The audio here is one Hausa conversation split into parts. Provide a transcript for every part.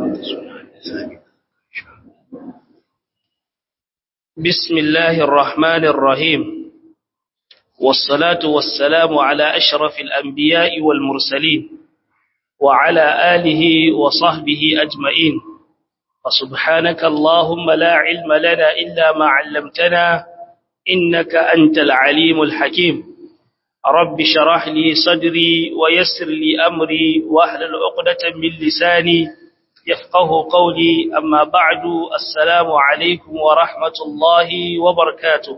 بسم الله الرحمن الرحيم والصلاة والسلام على أشرف الأنبياء والمرسلين وعلى آله وصحبه أجمعين فسبحانك اللهم لا علم لنا إلا ما علمتنا إنك أنت العليم الحكيم رب شرح لي صدري ويسر لي أمري وأهل عقدة من لساني يفقه قولي أما بعد السلام عليكم ورحمة الله وبركاته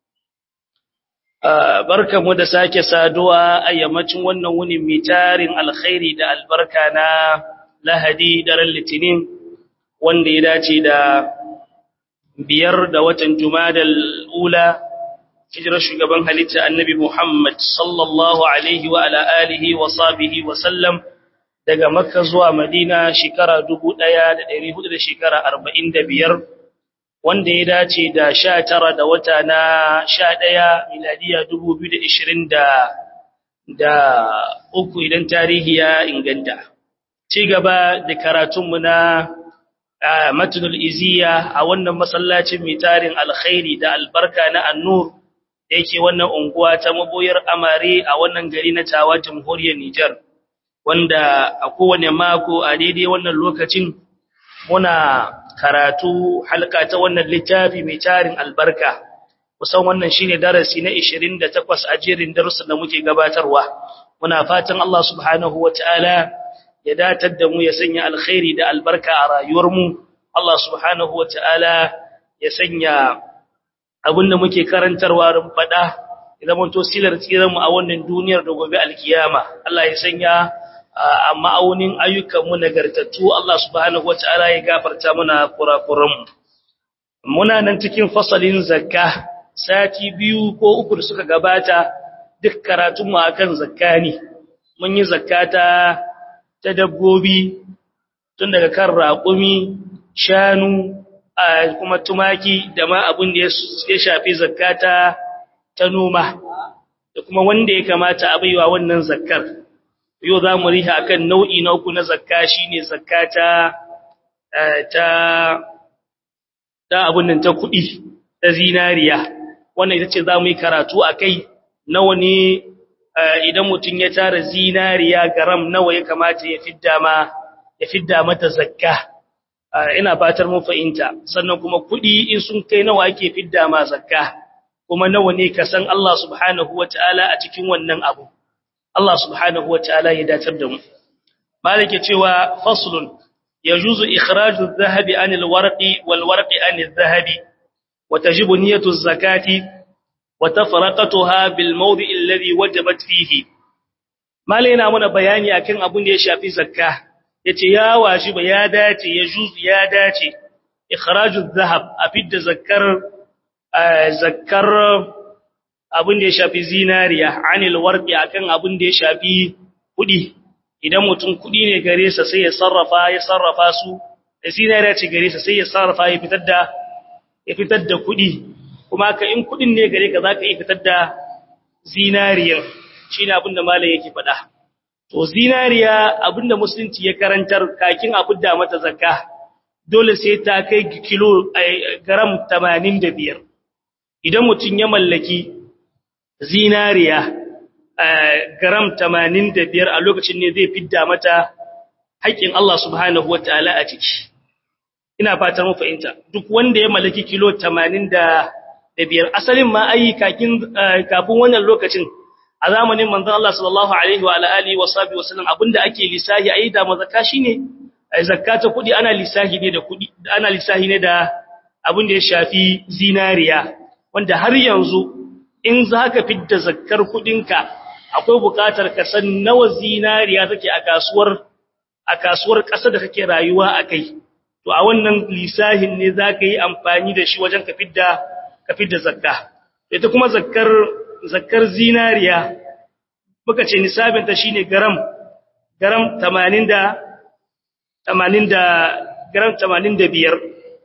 barka mu da sake saduwa a yammacin wannan wuni mai tarin alkhairi da albarka na lahadi daren litinin wanda ya dace da biyar da watan jumadal ula hijirar shugaban halitta annabi muhammad sallallahu alaihi wa ala alihi wa sahbihi wa sallam daga makka zuwa madina shekara dubu ɗaya da ɗari hudu da shekara arba'in da biyar wanda ya dace da sha tara da wata na sha ɗaya miladiya dubu biyu da ishirin da uku idan tarihi ya inganta ci gaba da karatunmu na matunul iziya a wannan masallacin mai tarin alkhairi da albarka na annur da yake wannan unguwa ta maboyar amare a wannan gari na tawa jamhuriyar Nijar. wanda a kowane mako a daidai wannan lokacin muna karatu halka ta wannan littafi mai tarin albarka kusan wannan shine darasi na 28 a jerin darussan da muke gabatarwa muna fatan Allah subhanahu wataala ya datar da mu ya sanya alkhairi da albarka a rayuwar mu Allah subhanahu wataala ya sanya abinda muke karantarwa rin fada idan mun to silar tsiran mu a wannan duniyar da gobe alkiyama Allah ya sanya a ma'aunin ayyukanmu nagartattu Allah subhanahu wata'ala ya gafarta muna kurakuranmu muna nan cikin fasalin zakka sati biyu ko uku da suka gabata duk karatunmu akan zakka ne mun yi zakata ta dabbobi tun daga kan raƙumi shanu kuma tumaki da ma abin da ya shafi zakata ta noma da kuma wanda ya kamata a baiwa wannan zakkar yau za mu riha akan nau'i na uku na zakka shine zakka ta ta ta abun nan ta kuɗi ta zinariya wannan ita ce za mu yi karatu a kai nawa ne idan mutum ya tara zinariya garam nawa ya kamata ya fidda ma ya fidda mata zakka ina fatar mun fahimta sannan kuma kuɗi in sun kai nawa ake fidda ma zakka kuma nawa ne ka san Allah subhanahu wataala a cikin wannan abu Allah subhanahu wa ta'ala ya datar da mu. Malike cewa faslun yajuzu ikhraju adh-dhahabi 'anil warqi wal warqi 'anil dhahabi wa tajibu niyyatu az-zakati wa tafraqatuha bil mawdi' alladhi wajabat fihi. Malike yana mana bayani akan abun da ya shafi zakka. Yace ya wajiba ya dace yajuzu ya dace ikhraju adh-dhahab a fidda zakkar zakkar abin da ya shafi zinariya anil warqi akan abin da ya shafi kudi idan mutum kudi ne gare sa sai ya sarrafa ya sarrafa su da zinariya ce gare sa sai ya sarrafa ya fitar da ya fitar da kudi kuma ka in kudin ne gare ka zaka iya fitar da zinariyar shine abin da malai yake faɗa to zinariya abin da musulunci ya karantar kakin a fidda mata zakka dole sai ta kai kilo gram 85 idan mutum ya mallaki zinariya gram 85 a lokacin ne zai fidda mata haƙƙin Allah subhanahu wataala a ciki ina fatar mu fahimta duk wanda ya mallaki kilo 85 asalin ma ai kakin kafin wannan lokacin a zamanin manzon Allah sallallahu alaihi wa alihi wa sahbihi wasallam abinda ake lisahi ai da mazaka shine zakata kudi ana lisahi ne da kudi ana lisahi ne da abin da ya shafi zinariya wanda har yanzu in za ka fidda zakkar kudinka akwai bukatar ka san nawa zinariya take a kasuwar a kasuwar ƙasa da kake rayuwa a kai to a wannan lisahin ne za ka yi amfani da shi wajen ka fidda ka fidda zakka ita kuma zakkar zakkar zinariya muka ce nisabin ta shine garam garam 80 da 80 da garam 85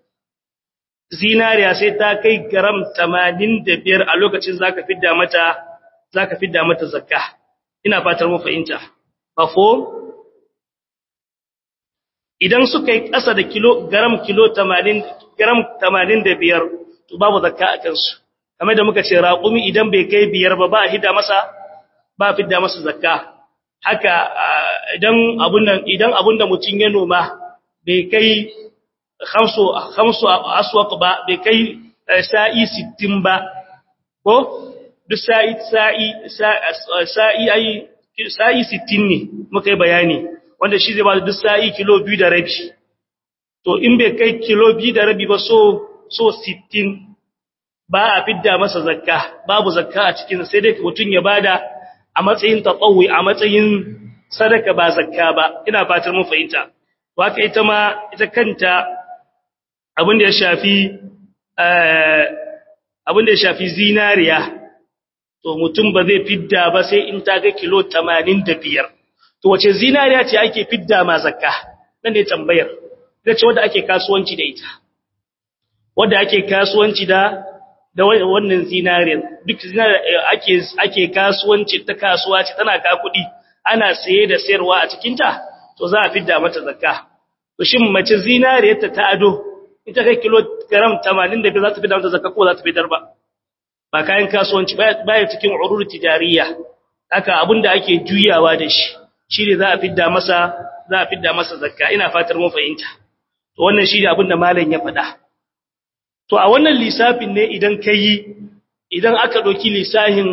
zinariya sai ta kai garam 85 a lokacin zaka fidda mata zaka fidda mata zakka ina fatar mu fahimta mafhum idan suka yi ƙasa da kilo gram kilo 80 gram 85 to babu zakka a kansu kamar da muka ce raƙumi idan bai kai biyar ba ba hida masa ba fidda masa zakka haka idan abun nan idan abun da mutun ya noma bai kai khamsu khamsu aswaq ba bai kai sa'i 60 ba ko duk sa'i sa'i sa'i ai sa'i 60 ne muka yi bayani wanda shi zai ba duk sa'i kilo 2 da rabi to in bai kai kilo 2 da rabi ba so so 60 ba a fidda masa zakka babu zakka a cikin sai dai mutun ya bada a matsayin tatawwi a matsayin sadaka ba zakka ba ina fatar mun fahimta to haka ita ma ita kanta abin da ya shafi eh abin da ya shafi zinariya to mutum ba zai fidda ba sai in ta ga kilo 85 to wace zinariya ce ake fidda ma zakka nan ne tambayar ita ce wanda ake kasuwanci da ita wanda ake kasuwanci da da wannan zinariyar duk zinariyar ake ake kasuwanci ta kasuwa ce tana ka kuɗi ana saye da sayarwa a cikin ta to za a fidda mata zakka to shin mace zinariyar ta ta ado ita kai kilogram 85 za ta fidda mata zakka ko za ta fitar ba ba kayan kasuwanci baya cikin urur tijariya haka abinda ake juyawa da shi shi ne za a fidda masa za a fidda masa zakka ina fatar mun fahimta to wannan shi ne abinda malam ya faɗa to a wannan lissafin ne idan kai idan aka doki lissahin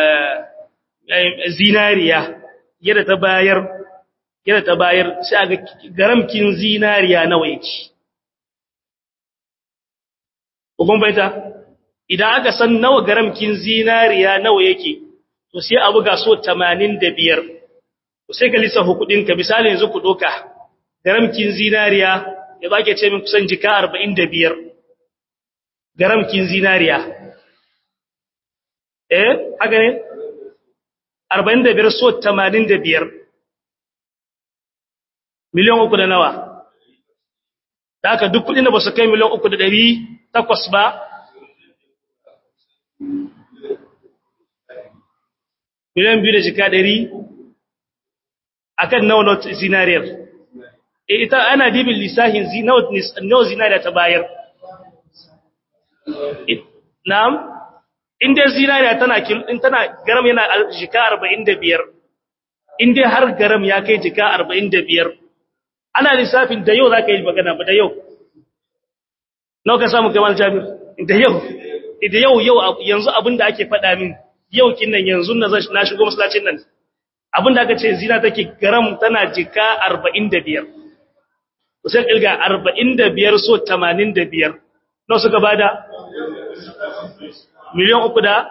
zinariya yadda ta bayar yadda ta bayar sai aga garamkin zinariya nawa yake kun baita idan aka san nawa garamkin zinariya nawa yake to sai abu ga so 85 to sai ka lissafa kudin ka misali yanzu ku doka garamkin zinariya ya zake ce min kusan jika 45 garamkin zinariya eh haka ne 45 so 85 miliyan uku da nawa da haka duk kudin da ba su kai miliyan uku da ɗari takwas ba miliyan biyu da jika ɗari a kan nawa na zinariyar ita ana dibin lissahin nawa zinariya ta bayar na'am inda zinariya tana tana garam yana jika arba'in da biyar inda har garam ya kai jika arba'in da biyar ana lissafin da yau za ka yi magana ba da yau nawa ka samu kamar jami'ar da yau da yau yau yanzu abin da ake faɗa min yau kinnan yanzu na na shigo masallacin nan abin da aka ce zina take garam tana jika 45 sai kilga 45 so 85 nawa suka bada miliyan uku da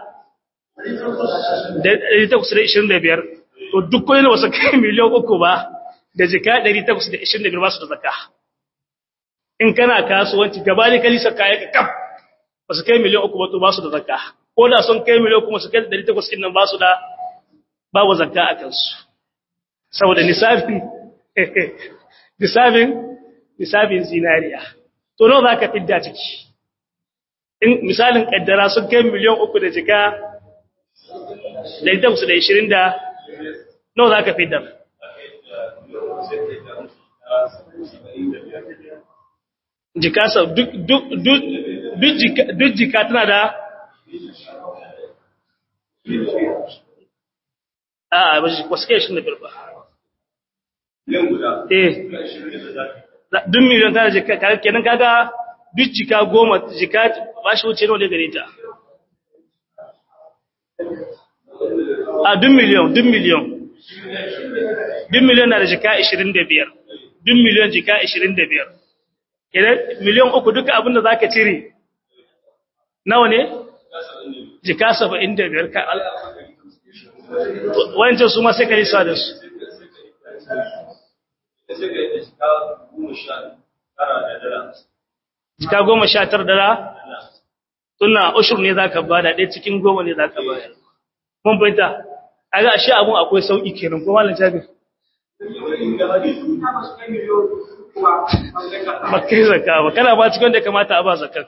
825 to duk kullun wasu kai miliyan uku ba da jika 825 ba su da zakka in kana kasuwanci gaba ne kalisa kaya ka kaf ba su kai miliyan uku ba to ba su da zakka ko da sun kai miliyan kuma su kai 800 din nan ba su da babu zakka a kansu saboda nisabin nisabin nisabin zinariya to nawa zaka fidda ciki in misalin kaddara sun kai miliyan uku da jika 820 da nawa zaka fidda jika sau duk jika tana da a wasu kai shi da firba eh duk miliyan tana jika kenan kaga duk jika goma jika ba shi wuce nawa gare ta a duk miliyan duk miliyan duk miliyan na da jika 25 duk miliyan jika 25 kenan miliyan uku duka abin da zaka cire nawa ne jika 75 ka wancan su ma sai ka lissa da su jika goma sha tar dara tuna ushur ne za ka bada ɗaya cikin goma ne za ka bada mun fahimta a ga shi abun akwai sauƙi kenan ko malam jabir ba kai zaka ba kana ba cikin da kamata a ba zakan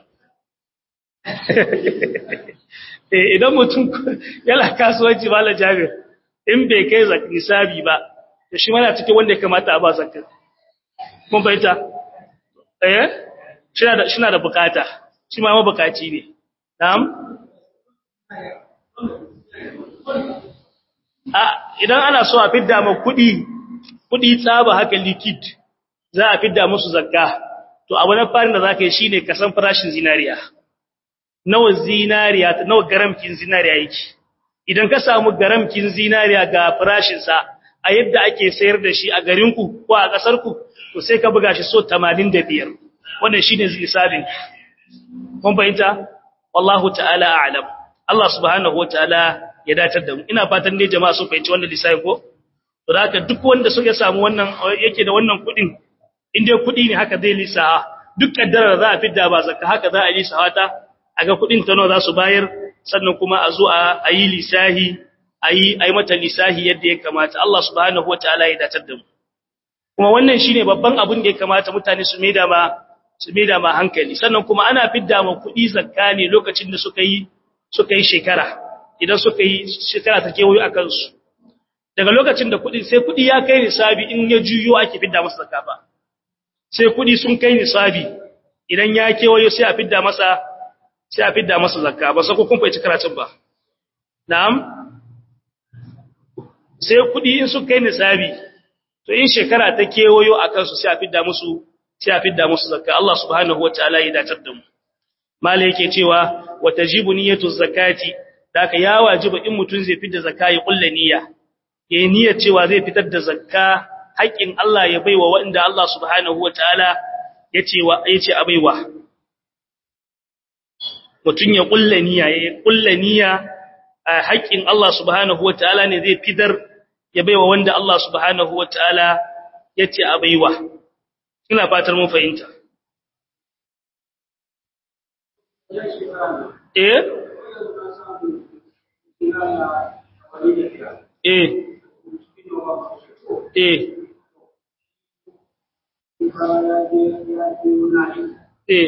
idan mutum yana kasuwanci malam jabir in bai kai nisabi ba da shi mana cikin wanda ya kamata a ba zakan kun fahimta eh shina da shina da bukata shi ma mabukaci ne na'am a idan ana so a fidda ma kuɗi kuɗi tsaba haka liquid za a fidda musu zakka to abu na farin da zaka yi shine ka san farashin zinariya nawa zinariya nawa garamkin zinariya yake idan ka samu garamkin zinariya ga farashin sa a yadda ake sayar da shi a garin ku ko a kasar ku to sai ka buga shi so 85 wannan shine hisabin kun fahimta wallahu ta'ala a'lam Allah subhanahu wataala ya datar da mu ina fatan dai jama'a sun fahimci wannan lissafi ko to haka duk wanda so ya samu wannan yake da wannan kudin in dai kudi ne haka zai lissafa duk kaddara za a fidda ba zakka haka za a lissafa ta aga kudin ta nawa za su bayar sannan kuma a zo a yi lisahi ayi ayi mata lisahi yadda ya kamata Allah subhanahu wataala ya datar da mu kuma wannan shine babban abin da ya kamata mutane su maida ma su maida ma hankali sannan kuma ana fidda ma kudi zakka ne lokacin da suka yi suka yi shekara idan suka yi shekara ta kewayo a kansu daga lokacin da kudi sai kudi ya kai nisabi in ya juyo ake fidda masa zakka ba sai kudi sun kai nisabi idan ya kewayo sai a fidda masa sai a fidda masa zakka ba sai kun faici karatun ba na'am sai kudi in sun kai nisabi to in shekara ta kewayo a kansu sai a fidda musu sai a fidda musu zakka Allah subhanahu wataala ya datar da mu mala yake cewa wa tajibu niyyatu zakati daka ya wajiba in mutun zai fitar da zakka ya kulla niyya yayin niyyar cewa zai fitar da zakka haƙin Allah ya baiwa wanda Allah subhanahu wataala yace wa yace a baiwa mutun ya kulla niyya ya kulla niyya haƙin Allah subhanahu wataala ne zai fitar ya baiwa wanda Allah subhanahu wataala yace a baiwa ina fatar mun fahimta eh eh eh eh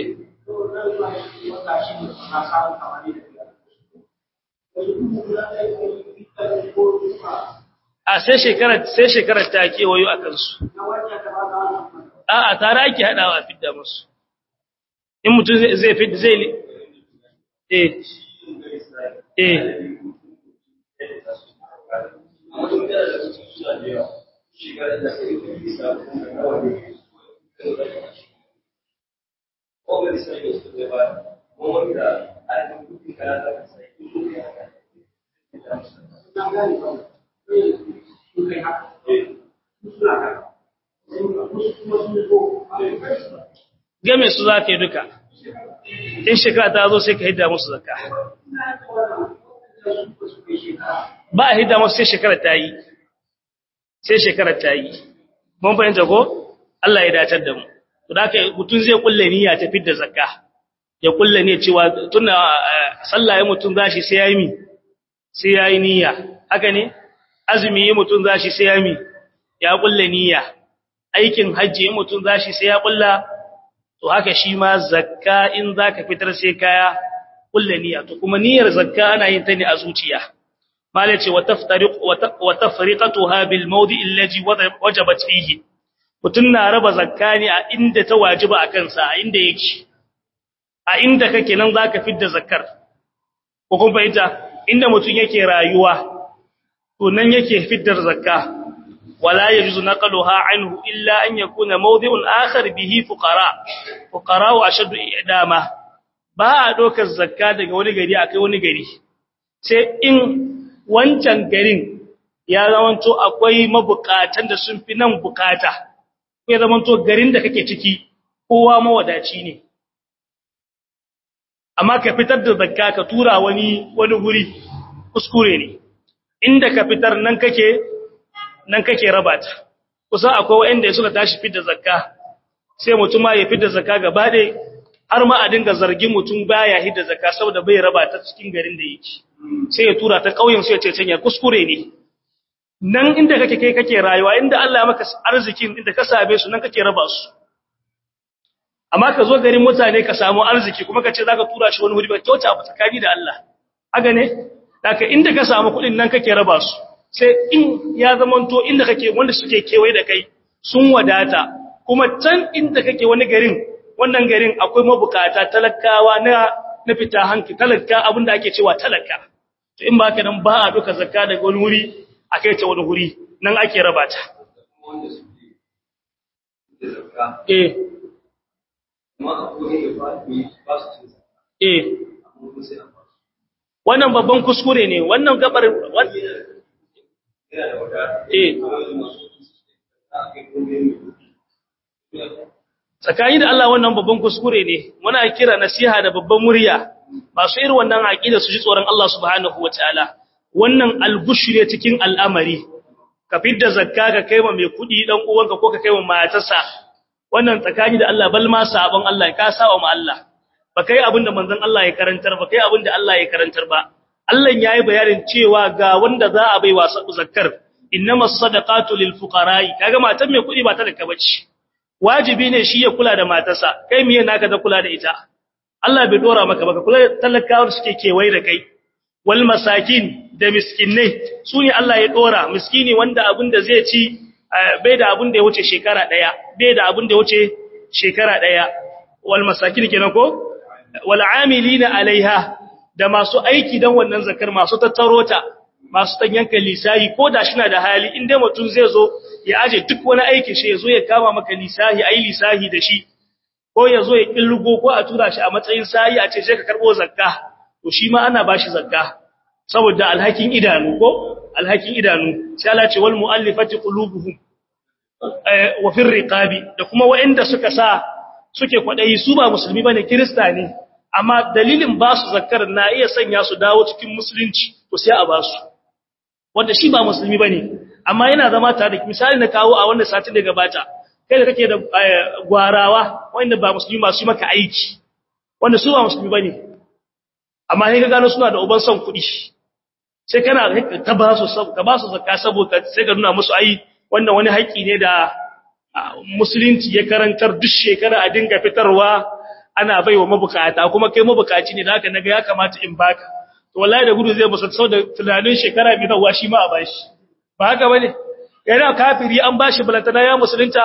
a sai shekarar sai shekarar ta kewayo a kansu a'a tare ake hadawa fidda musu in mutum zai fidda zai eh eh game su za ka yi duka in shekara ta zo sai ka hidda musu zakka ba a hidda musu sai shekara ta yi sai shekara ta yi mun fahimta ko Allah ya dacar da mu to da haka mutum zai kulle niyya ta fidda zakka ya kulle ne cewa tunda sallah ya mutum zashi sai yayi mi sai yayi niyya haka ne azumi ya mutum zashi sai yayi mi ya kulle niyya aikin hajji ya mutum zashi sai ya kulla to haka shi ma zakka in zaka fitar sai kaya kulle niyya to kuma niyyar zakka ana yin ta ne a zuciya malai ce wa taftariq wa tafriqatuha bil mawdi' allazi wajabat fihi mutun na raba zakka ne a inda ta wajiba akan sa a inda yake a inda kake nan zaka fidda zakkar ko kun fahimta inda mutun yake rayuwa to nan yake fiddar zakka ولا يجوز نقلها عنه إلا أن يكون موضع آخر به فقراء فقراء أشد إعداما ba a ɗaukar zakka daga wani gari a kai wani gari sai in wancan garin ya zamanto akwai mabukatan da sun fi nan bukata ya zamanto garin da kake ciki kowa mawadaci ne amma ka fitar da zakka ka tura wani wani guri kuskure ne inda ka fitar nan kake nan kake raba ta kusa akwai wanda suka tashi fitar zakka sai mutum ma ya fitar zakka gaba ɗaya har ma a dinga zargin mutum baya hidda zakka saboda bai raba ta cikin garin da yake sai ya tura ta kauyen sai ya ce canya kuskure ne nan inda kake kai kake rayuwa inda Allah ya maka arzikin inda ka same su nan kake raba su amma ka zo garin mutane ka samu arziki kuma ka ce zaka tura shi wani wuri ba kyauta ba tsakani da Allah haka ne daga inda ka samu kuɗin nan kake raba su sai in ya zamanto inda kake wanda suke kewaye da kai sun wadata kuma can inda kake wani garin wannan garin akwai mabukata talakawa na na fita hanki talaka abinda ake cewa talaka to in ba ka nan ba a duka zakka daga wani wuri a kai ta wani wuri nan ake raba ta eh eh wannan babban kuskure ne wannan gabar eh tsakani da Allah wannan babban kuskure ne muna kira nasiha da babban murya masu irin wannan aqida su ji tsoron Allah subhanahu wataala wannan algushu ne cikin al'amari ka fidda zakka ka kaiwa mai kudi dan uwanka ko ka kaiwa matarsa wannan tsakani da Allah bal ma sabon Allah ka sawa mu Allah ba kai abinda manzon Allah ya karantar ba kai abinda Allah ya karantar ba Allah yayi bayanin cewa ga wanda za a baiwa zakkar innamas sadaqatu lil fuqara'i kaga matan mai kudi ba ta da kabaci wajibi ne shi ya kula da matarsa kai miye naka da kula da ita Allah bai dora maka baka kula da talakawar suke kewaye da kai wal masakin da miskinai su ne Allah ya dora miskini wanda abin da zai ci bai da abin da ya wuce shekara daya bai da abin da ya wuce shekara daya wal masakin kenan ko wal amilina alaiha da masu aiki dan wannan zakar masu tattaro ta masu tanyanka lisahi ko da shi na da hali inda mutum zai zo ya aje duk wani aiki shi ya zo ya kama maka lisahi ayi lisahi da shi ko ya zo ya killugo ko a tura shi a matsayin sayi a ce sai ka karbo zakka to shi ma ana bashi zakka saboda alhakin idanu ko alhakin idanu sai Allah ce wal muallifati qulubuhum wa fir riqabi da kuma waɗanda suka sa suke kwadayi su ba musulmi bane kirista ne amma dalilin ba su zakkar na iya sanya su dawo cikin musulunci to sai a ba su wanda shi ba musulmi bane amma yana zama tare da misali na kawo a wannan satin da gabata kai da kake da gwarawa wanda ba musulmi ba su maka aiki wanda su ba musulmi bane amma sai ka gano suna da uban son kuɗi sai kana ta ba su ka ba su zakka saboda sai ka nuna musu ai wannan wani haƙi ne da musulunci ya karantar duk shekara a dinga fitarwa ana baiwa mabukata kuma kai mabukaci ne da haka naga ya kamata in baka to wallahi da gudu zai musa sau da tunanin shekara mai zawa shi ma a bashi ba haka bane yana kafiri an bashi balantana ya musulunta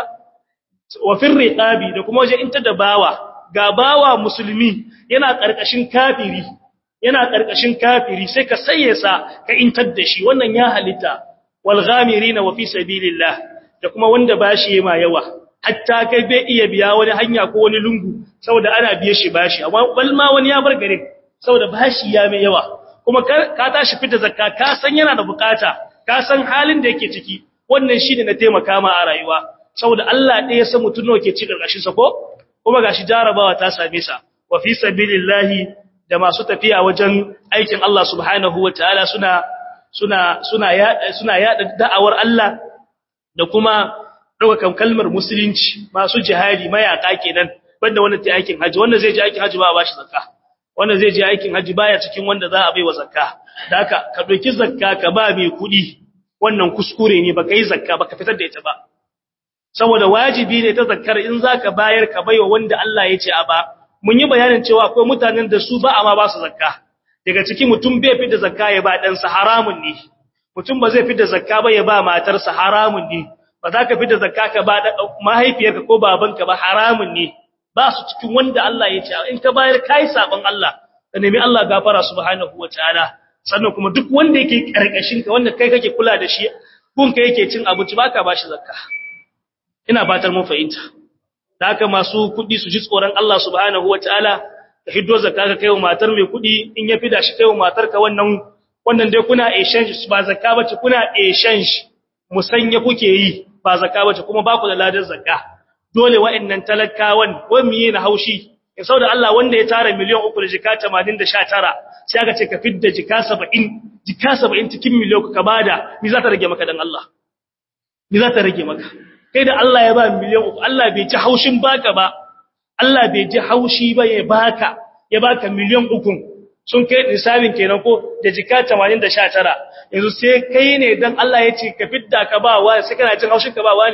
wa fir riqabi da kuma waje inta da bawa ga bawa musulmi yana karkashin kafiri yana karkashin kafiri sai ka saye sa ka intar da shi wannan ya halitta wal ghamirina wa fi sabilillah da kuma wanda bashi ma yawa hatta kai bai iya biya wani hanya ko wani lungu saboda ana biye shi bashi amma bal ma wani ya bar gare saboda bashi ya mai yawa kuma ka tashi fita zakka ka san yana da bukata ka san halin da yake ciki wannan shine na taimaka ma a rayuwa saboda Allah ɗaya ya san mutun nawa ke ci karkashin sa ko kuma gashi jarabawa ta same sa wa fi sabilillahi da masu tafiya wajen aikin Allah subhanahu wataala suna suna suna yada suna yada da'awar Allah da kuma daukan kalmar musulunci masu jihadi mayaka kenan banda wanda ta aikin haji wanda zai je aikin haji ba a bashi zakka wanda zai je aikin haji baya cikin wanda za a baiwa zakka da haka ka doki zakka ka ba mai kudi wannan kuskure ne baka yi zakka baka fitar da ita ba saboda wajibi ne ta zakkar in zaka bayar ka baiwa wanda Allah ya ce a ba mun yi bayanin cewa akwai mutanen da su ba amma ba su zakka daga cikin mutum bai fitar da zakka ya ba dan sa haramun ne mutum ba zai fitar da zakka ba ya ba matarsa haramun ne ba za ka fitar da zakka ka ba mahaifiyarka ko babanka ba haramun ne ba su cikin wanda Allah ya ce in ka bayar kai sabon Allah ka nemi Allah gafara subhanahu wataala sannan kuma duk wanda yake karkashin ka wanda kai kake kula da shi kun kai yake cin abinci baka bashi zakka ina fatar mun fahimta da haka masu kudi su ji tsoron Allah subhanahu wataala ka hiddo zakka ka kaiwa matar mai kudi in ya fida shi kaiwa matar ka wannan wannan dai kuna exchange ba zakka bace kuna exchange musanya kuke yi ba zakka bace kuma ba ku da ladan zakka dole wa'annan talakawan wai miye na haushi in sauda Allah wanda ya tara miliyan 3 da jika 89 sai aka ce ka fidda jika 70 jika 70 cikin miliyan ka bada me za ta rage maka dan Allah me za ta rage maka kai da Allah ya ba miliyan 3 Allah bai ji haushin baka ba Allah bai ji haushi ba ya baka ya baka miliyan 3 sun kai nisabin kenan ko da jika 89 yanzu sai kai ne dan Allah ya ce ka fidda ka ba wa sai kana jin haushin ka ba wa ne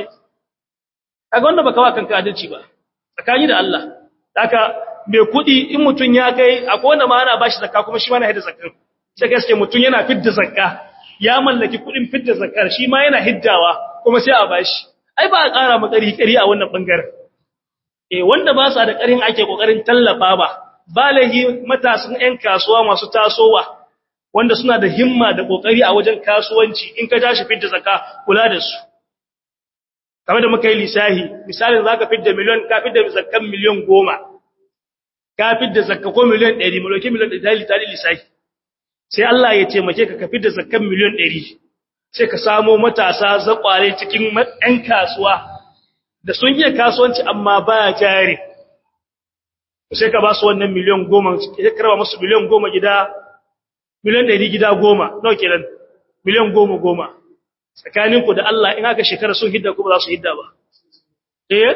kaga wanda baka wa kanka adalci ba tsakani da Allah haka mai kudi in mutun ya kai akwai wanda ma ana bashi zakka kuma shi ma yana hidda zakka sai gaske mutun yana fidda zakka ya mallaki kudin fidda zakkar shi ma yana hiddawa kuma sai a bashi ai ba a ƙara ma ƙari ƙari a wannan bangaren eh wanda ba sa da ƙarin ake kokarin tallafa ba balahi matasan ƴan kasuwa masu tasowa wanda suna da himma da kokari a wajen kasuwanci in ka tashi fitta zakka kula da su kamar da muka yi lisahi misalin zaka fitta miliyon ka fitta zakkan miliyon 10 ka fitta zakka ko miliyon 100 mulki miliyon 100 tali lisahi sai Allah ya taimake ka ka fitta zakkan miliyon 100 sai ka samo matasa zakware cikin ƴan kasuwa da sun iya kasuwanci amma ba jari sai ka ba su wannan miliyan goma sai ka raba musu miliyan goma gida miliyan ɗari gida goma nawa kenan miliyan goma goma tsakaninku da Allah in haka shekara sun hidda kuma za su hidda ba eh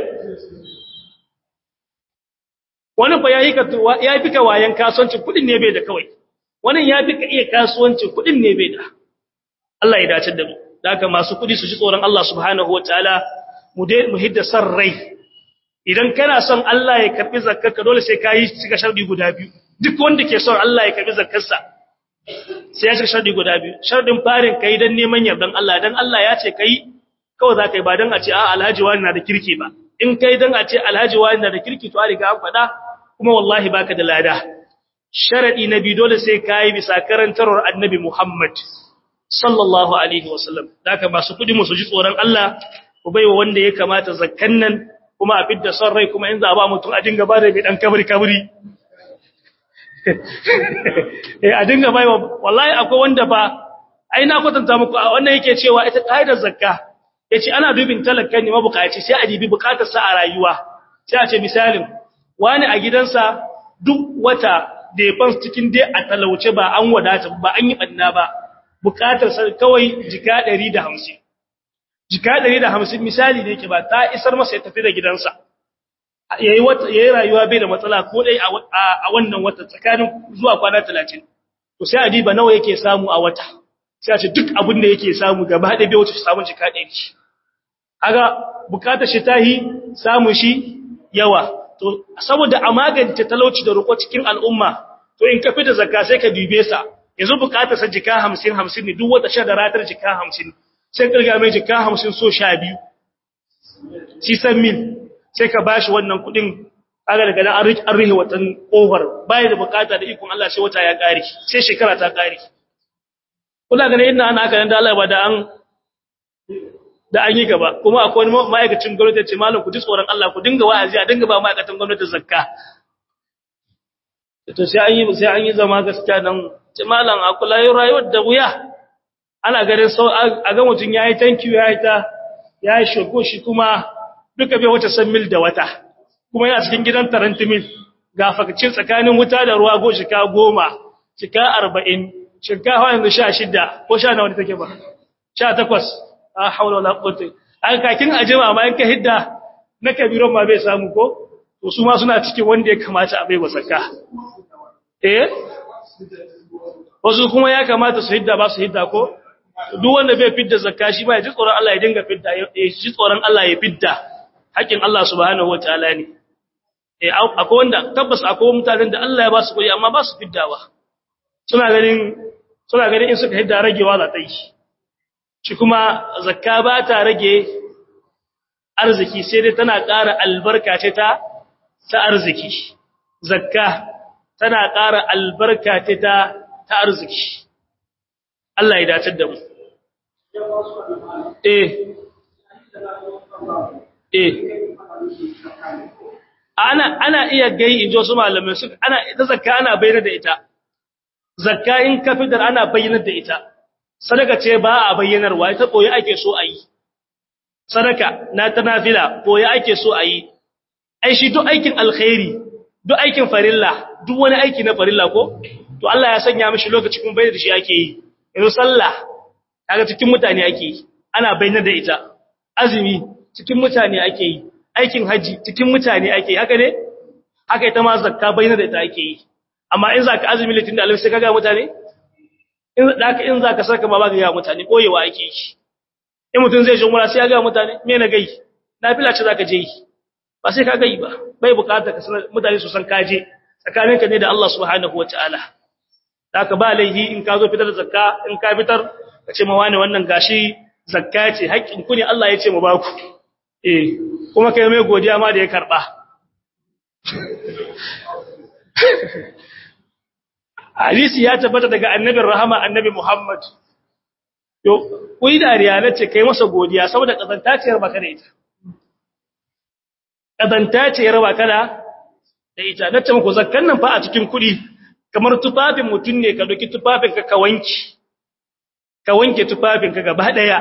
wani ba yayi ka ya fi ka wayan kasuwanci kudin ne bai da kawai wani ya fi ka iya kasuwanci kudin ne bai da Allah ya dace da mu da haka masu kudi su ji tsoron Allah subhanahu wataala mu dai mu hidda san rai idan kana son Allah ya karbi zakkarka dole sai kai cika shardi guda biyu duk wanda ke son Allah ya karbi zakkarsa sai ya cika shardi guda biyu shardin farin kai dan neman yardan Allah dan Allah ya ce kai kawai za kai ba dan a ce a alhaji wani na da kirki ba in kai dan a ce alhaji wani na da kirki to a riga an faɗa kuma wallahi baka da lada sharadi na biyu dole sai kai bisa karantarwar annabi Muhammad sallallahu alaihi wasallam haka masu kudi mu su ji tsoron Allah ku baiwa wanda ya kamata zakkan nan kuma a fidda son rai kuma in za a ba mutum a dinga ba da mai dan kabri kabri eh a dinga baiwa wallahi akwai wanda ba ai na kwatanta muku wannan yake cewa ita kaidar zakka yace ana dubin talakkan ne mabukaci sai a dibi bukatar sa a rayuwa sai a ce misalin wani a gidansa duk wata da ya fans cikin dai a talauce ba an wadata ba an yi banna ba bukatar sa kawai jika 150 jika 150 misali da yake ba ta isar masa ya tafi da gidansa yayi wata yayi rayuwa bai da matsala ko dai a wannan wata tsakanin zuwa kwana 30 to sai adiba nawa yake samu a wata sai a ce duk abin da yake samu gaba da bai wuce samun jika 100 aga bukatar shi tahi samu shi yawa to saboda a magance talauci da roƙo cikin al'umma to in ka fita zakka sai ka dube sa yanzu bukatar sa jika 50 50 ne duk wata sha da ratar jika 50 sai kirga mai jika 50 so 12 sisan mil sai ka bashi wannan kudin aga daga nan an rihe watan over bai da bukata da ikon Allah sai wata ya kare sai shekara ta kare kula ganin ina ana haka nan da Allah ba da an da an yi gaba kuma akwai wani ma'aikacin gwamnati ce malam ku ji tsoron Allah ku dinga wa'azi a dinga ba ma'aikatan gwamnati zakka to sai an yi sai an yi zama gaskiya dan ce malam a kula rayuwar da wuya ana ganin sau a ga mutum yayi thank you yayi ta yayi shoko shi kuma duka bai wata san mil da wata kuma yana cikin gidan taranti mil ga fakacin tsakanin wuta da ruwa go shika goma shika arba'in shika yanzu sha shida ko sha nawa take ba sha takwas a haula wala quwwata an kakin ajima ma in ka hidda na kabiron ma bai samu ko to su ma suna cikin wanda ya kamata a bai wasaka eh wasu kuma ya kamata su hidda ba su hidda ko duk wanda bai fidda zakka shi ba ya ji tsoron Allah ya dinga fidda ya ji tsoron Allah ya fidda haƙin Allah subhanahu wataala ne eh akwai wanda tabbas akwai mutanen da Allah ya ba su kuɗi amma ba su fiddawa suna ganin suna ganin in suka hidda ragewa za ta yi shi kuma zakka ba ta rage arziki sai dai tana ƙara albarka ce ta ta arziki zakka tana ƙara albarka ce ta ta arziki Allah ya dace da mu eh eh ana ana iya gai injo su malamai su ana ita zakka ana bayyana da ita zakka in ka fitar ana bayyana da ita sadaka ce ba a bayyanarwa ita koyi ake so a yi sadaka na ta nafila koyi ake so a yi ai shi duk aikin alkhairi duk aikin farilla duk wani aiki na farilla ko to Allah ya sanya mishi lokaci kuma bayyana da shi ake yi yanzu sallah kaga cikin mutane ake yi ana bayyana da ita azumi cikin mutane ake yi aikin haji cikin mutane ake yi haka ne haka ita ma zakka bayyana da ita ake yi amma in zaka azumi litin da alfi sai kaga mutane in zaka in zaka saka ma ba ga mutane koyewa ake yi in mutun zai je umra sai ya ga mutane me na gai nafila ce zaka je yi ba sai ka gai ba bai bukata ka sanar mutane su san kaje tsakaninka ne da Allah subhanahu wataala haka ba laihi in ka zo fitar da zakka in ka fitar ka ce ma wani wannan gashi zakka ce haƙƙin ku ne Allah ya ce mu ba ku eh kuma kai mai godiya ma da ya karba hadisi ya tabbata daga annabin rahama annabi Muhammad yo kuyi dariya nace kai masa godiya saboda kazantaciyar baka da ita kazantaciyar baka da da ita nace muku zakkan nan fa a cikin kudi kamar tufafin mutun ne ka doki tufafin ka ka wanki ka wanke tufafin ka gaba daya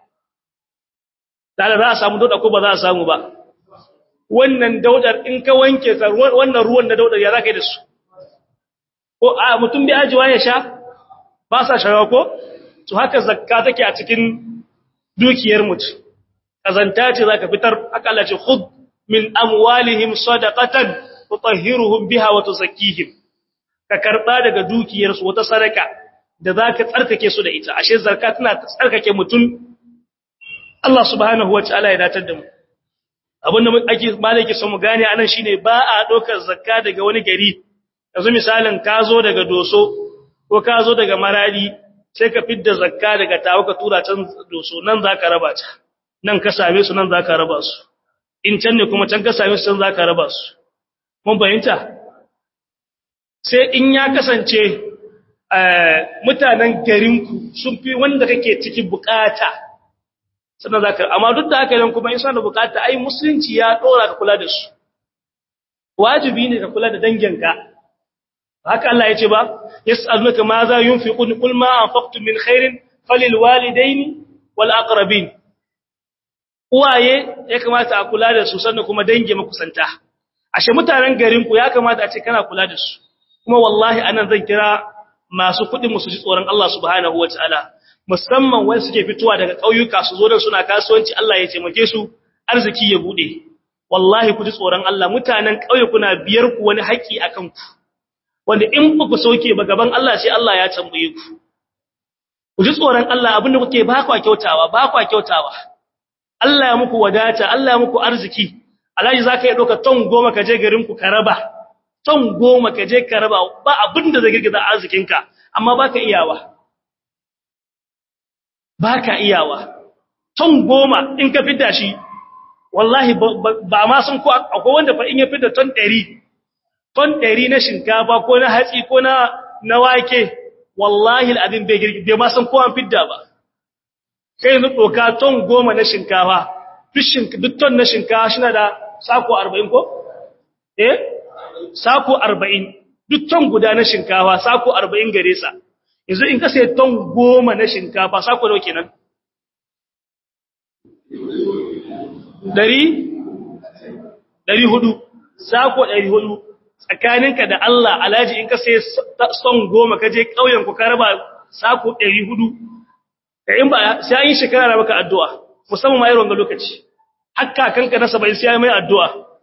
dala za a samu dauda ko ba za a samu ba wannan daudar in ka wanke wannan ruwan da daudar ya zaka yi da su ko a mutum bai ajiwa ya sha ba sa shawa ko to haka zakka take a cikin dukiyar mutum kazanta ce zaka fitar haka Allah ce khud min amwalihim sadaqatan tutahhiruhum biha wa tuzakkihim ka karba daga dukiyar su wata sadaka da zaka tsarkake su da ita ashe zakka tana tsarkake mutum Allah subhanahu wa ta'ala ya datar da mu abinda ake malaki son mu gane anan shine ba a dokar zakka daga wani gari yanzu misalin ka zo daga doso ko ka zo daga maradi sai ka fidda zakka daga tawo ka tura can doso nan za ka raba ta nan ka same su nan za ka raba su in can ne kuma can ka same su can za ka raba su mun fahimta sai in ya kasance mutanen garinku sun fi wanda kake ciki bukata sannan za ka amma duk da haka idan kuma in suna da bukata ai musulunci ya dora ka kula da su wajibi ne ka kula da danginka haka Allah ya ce ba yas'alunaka ma za yunfiqun qul ma anfaqtum min khairin falil walidaini wal aqrabin uwaye ya kamata a kula da su sannan kuma dangi makusanta ashe mutanen garin ku ya kamata a ce kana kula da su kuma wallahi anan zan kira masu kudin musu ji tsoron Allah subhanahu wataala musamman wanda suke fitowa daga ƙauyuka su zo da suna kasuwanci Allah ya taimake su arziki ya bude wallahi ku ji tsoron Allah mutanen ƙauye kuna biyar ku wani haƙi akan ku wanda in ku sauke ba gaban Allah sai Allah ya tambaye ku ku ji tsoron Allah abinda kuke ba kwa kyautawa ba kwa kyautawa Allah ya muku wadata Allah ya muku arziki alhaji zaka yi doka ton goma ka je garin ku ka raba ton goma ka je ka raba ba abinda zai girgiza arzikinka amma baka iyawa baka iyawa ton goma in ka fidda shi wallahi ba ma sun ko akwai wanda fa in ya fidda ton 100 ton 100 na shinkafa ko na hatsi ko na na wake wallahi al'adin bai girgi bai ma san ko an fidda ba kai yanzu doka ton goma na shinkafa duk ton na shinkafa shi na da sako 40 ko eh sako 40 duk ton guda na shinkafa sako 40 gare sa yanzu in ka sai ton goma na shinkafa sako nawa kenan dari dari hudu sako dari hudu tsakaninka da Allah alhaji in ka sai son goma ka je ƙauyen ku ka raba sako 400 ka in ba sai an yi shekara na maka addu'a musamman ma irin ga lokaci hakka kanka na 70 sai mai addu'a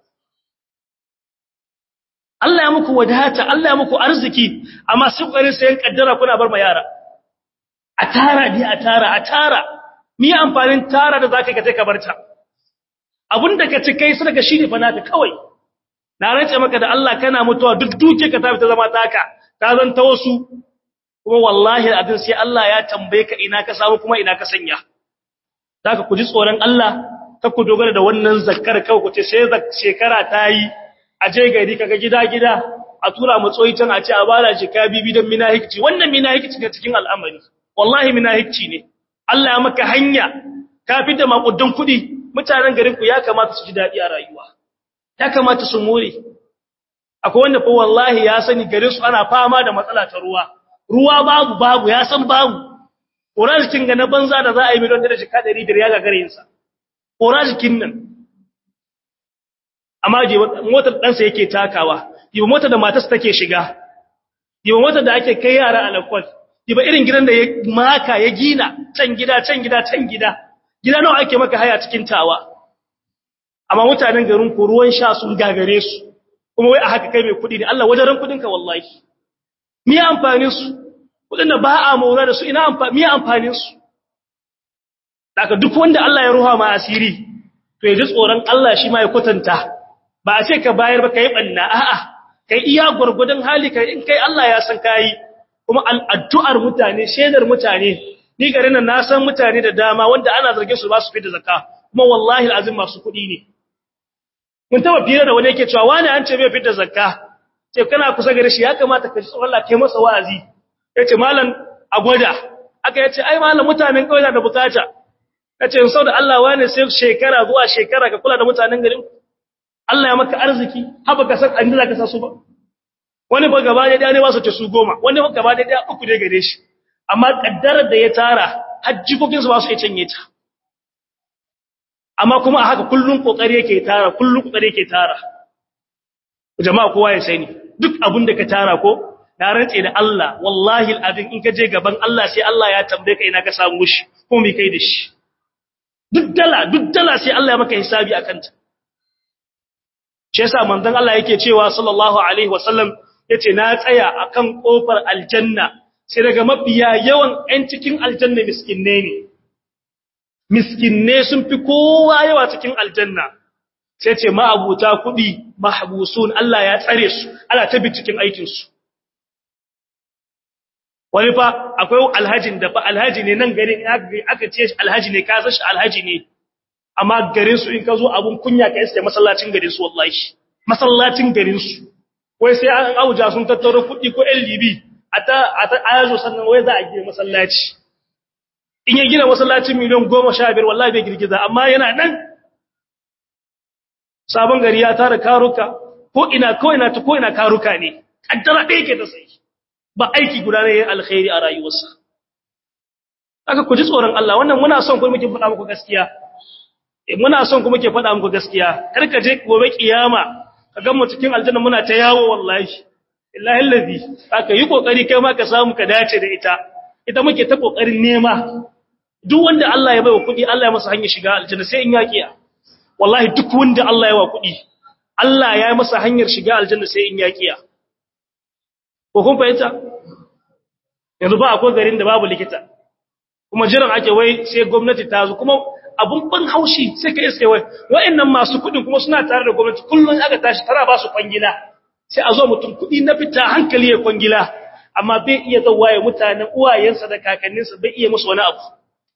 Allah ya muku wadata Allah ya muku arziki amma sai kokarin sayan kaddara kuna bar ma yara a tara dai a tara a tara mi amfanin tara da zaka kace ka barta abinda ka ci kai sadaka shine fa naka kawai na rance maka da Allah kana mutuwa duk duke ka tafi ta zama taka ta zanta wasu kuma wallahi abin sai Allah ya tambaye ka ina ka samu kuma ina ka sanya zaka ku ji tsoron Allah ka ku dogara da wannan zakkar kawai ku ce sai shekara ta yi a je gari kaga gida gida a tura mu tsoyi can a ce a bala shi ka bibi dan minahikci wannan minahikci ne cikin al'amari wallahi minahikci ne Allah ya maka hanya ka fita makudan kudi mutanen garin ku ya kamata su ji dadi a rayuwa ya kamata su more akwai wanda fa wallahi ya sani garin su ana fama da matsala ta ruwa ruwa babu babu ya san babu orajikin ga na banza da za a yi miliyan da jika 500 ya gagare yinsa orajikin nan amma je motar ɗansa yake takawa yiba motar da matarsa take shiga yiba motar da ake kai yara a lakwal yiba irin gidan da ya maka ya gina can gida can gida can gida gida nawa ake maka haya cikin tawa amma mutanen garin ku ruwan sha sun gagare su kuma wai a haka kai mai kuɗi ne Allah wajen kuɗin ka wallahi me amfanin su kuɗin da ba a maura da su ina amfani me amfanin su daga duk wanda Allah ya ruha ma asiri to ya ji tsoron Allah shi ma ya kwatanta ba a ce ka bayar ba kai banna a'a kai iya gurgudun hali kai in kai Allah ya san kai kuma al'addu'ar mutane shedar mutane ni garin nan na san mutane da dama wanda ana zargin su ba su fita zakka kuma wallahi alazim masu kuɗi ne mun taba fira da wani yake cewa wani an ce bai fitar zakka ce kana kusa gare shi ya kamata ka ji tsoron Allah kai masa wa'azi yace malam a gwada aka yace ai malam mutanen kauye da bukata yace in da Allah wani sai shekara zuwa shekara ka kula da mutanen garin Allah ya maka arziki haba ka san an da ka sa su ba wani ba gaba da ne ba su ce su goma wani ba gaba da uku ne gare shi amma kaddarar da ya tara hajjikokin su ba su iya canye ta amma kuma a haka kullun kokari yake tara kullun kokari yake tara jama'a kowa ya sani duk abin da ka tara ko na rantse da Allah wallahi alazim in ka je gaban Allah sai Allah ya tambaye ka ina ka samu shi ko me kai da shi duk dala duk dala sai Allah ya maka hisabi akan ta shi yasa manzon Allah yake cewa sallallahu alaihi wasallam yace na tsaya akan kofar aljanna sai daga mafiya yawan ɗan cikin aljanna miskinne ne miskinne sun fi kowa yawa cikin aljanna sai ce ma'abuta kuɗi mahbusun Allah ya tsare su ana tabi cikin aikinsu wani fa akwai alhajin da fa alhaji ne nan garin aka ce alhaji ne ka san shi alhaji ne amma garin su in ka zo abun kunya ka iske masallacin garin su wallahi masallacin garin su wai sai an auja sun tattaro kuɗi ko LDB a ta ayazo sannan wai za a gina masallaci in ya gina masallacin miliyan goma sha biyar wallahi bai girgiza amma yana nan sabon gari ya tara karuka ko ina ko ina ta ko ina karuka ne kaddara ɗaya ke ta sai ba aiki guda ne alkhairi a rayuwarsa aka ku ji tsoron Allah wannan muna son ku muke faɗa muku gaskiya muna son ku muke faɗa muku gaskiya kar ka je gobe kiyama ka ga mu cikin aljanna muna ta yawo wallahi illahi allazi aka yi kokari kai ma ka samu ka dace da ita ita muke ta kokarin nema duk wanda Allah ya baiwa kuɗi Allah ya masa hanyar shiga aljanna sai in yakiya wallahi duk wanda Allah ya wa kuɗi Allah ya yi masa hanyar shiga aljanna sai in yakiya ko kun fahimta yanzu ba akwai garin da babu likita kuma jiran ake wai sai gwamnati ta zo kuma abun ban haushi sai ka iske wai wa'annan masu kuɗin kuma suna tare da gwamnati kullun aka tashi tara ba su kwangila sai a zo mutum kuɗi na fita hankali ya kwangila amma bai iya zauwa ya mutanen uwayensa da kakanninsa bai iya musu wani abu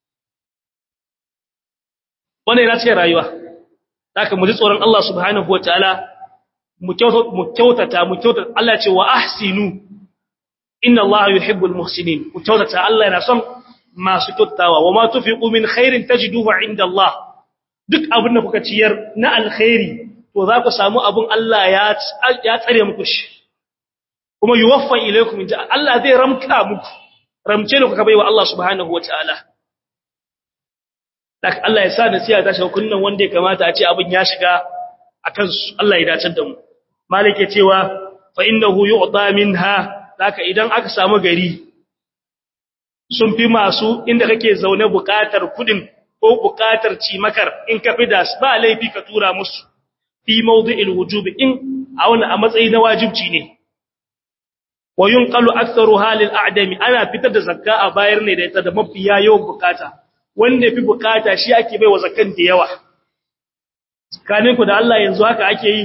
wannan yana cikin rayuwa haka mu ji tsoron Allah subhanahu wataala mu kyautata mu kyautata Allah ce wa ahsinu inna Allah yuhibbul muhsinin mu kyautata Allah yana son masu kyautawa wa ma tufiqu min khairin tajiduhu inda Allah duk abin da kuka ciyar na alkhairi to za ku samu abin Allah ya ya tsare muku shi kuma yuwaffa ilaykum inda Allah zai ramka muku ramce ne kuka baiwa Allah subhanahu wataala dak Allah ya sa nasiha ta shawo kunnan wanda ya kamata a ce abin ya shiga akan su Allah ya dace da mu malik ya cewa fa innahu yu'ta minha zaka idan aka samu gari sun fi masu inda kake zaune bukatar kudin ko bukatar cimakar in ka fi da ba laifi ka tura musu fi mawdi'il wujubi in a wani a matsayi na wajibci ne wa yunqalu aktharu halil a'dami ana fitar da zakka a bayar ne da ita da mafiya yawan bukata wanda fi bukata shi ake baiwa zakkan da yawa tsakanin ku da Allah yanzu haka ake yi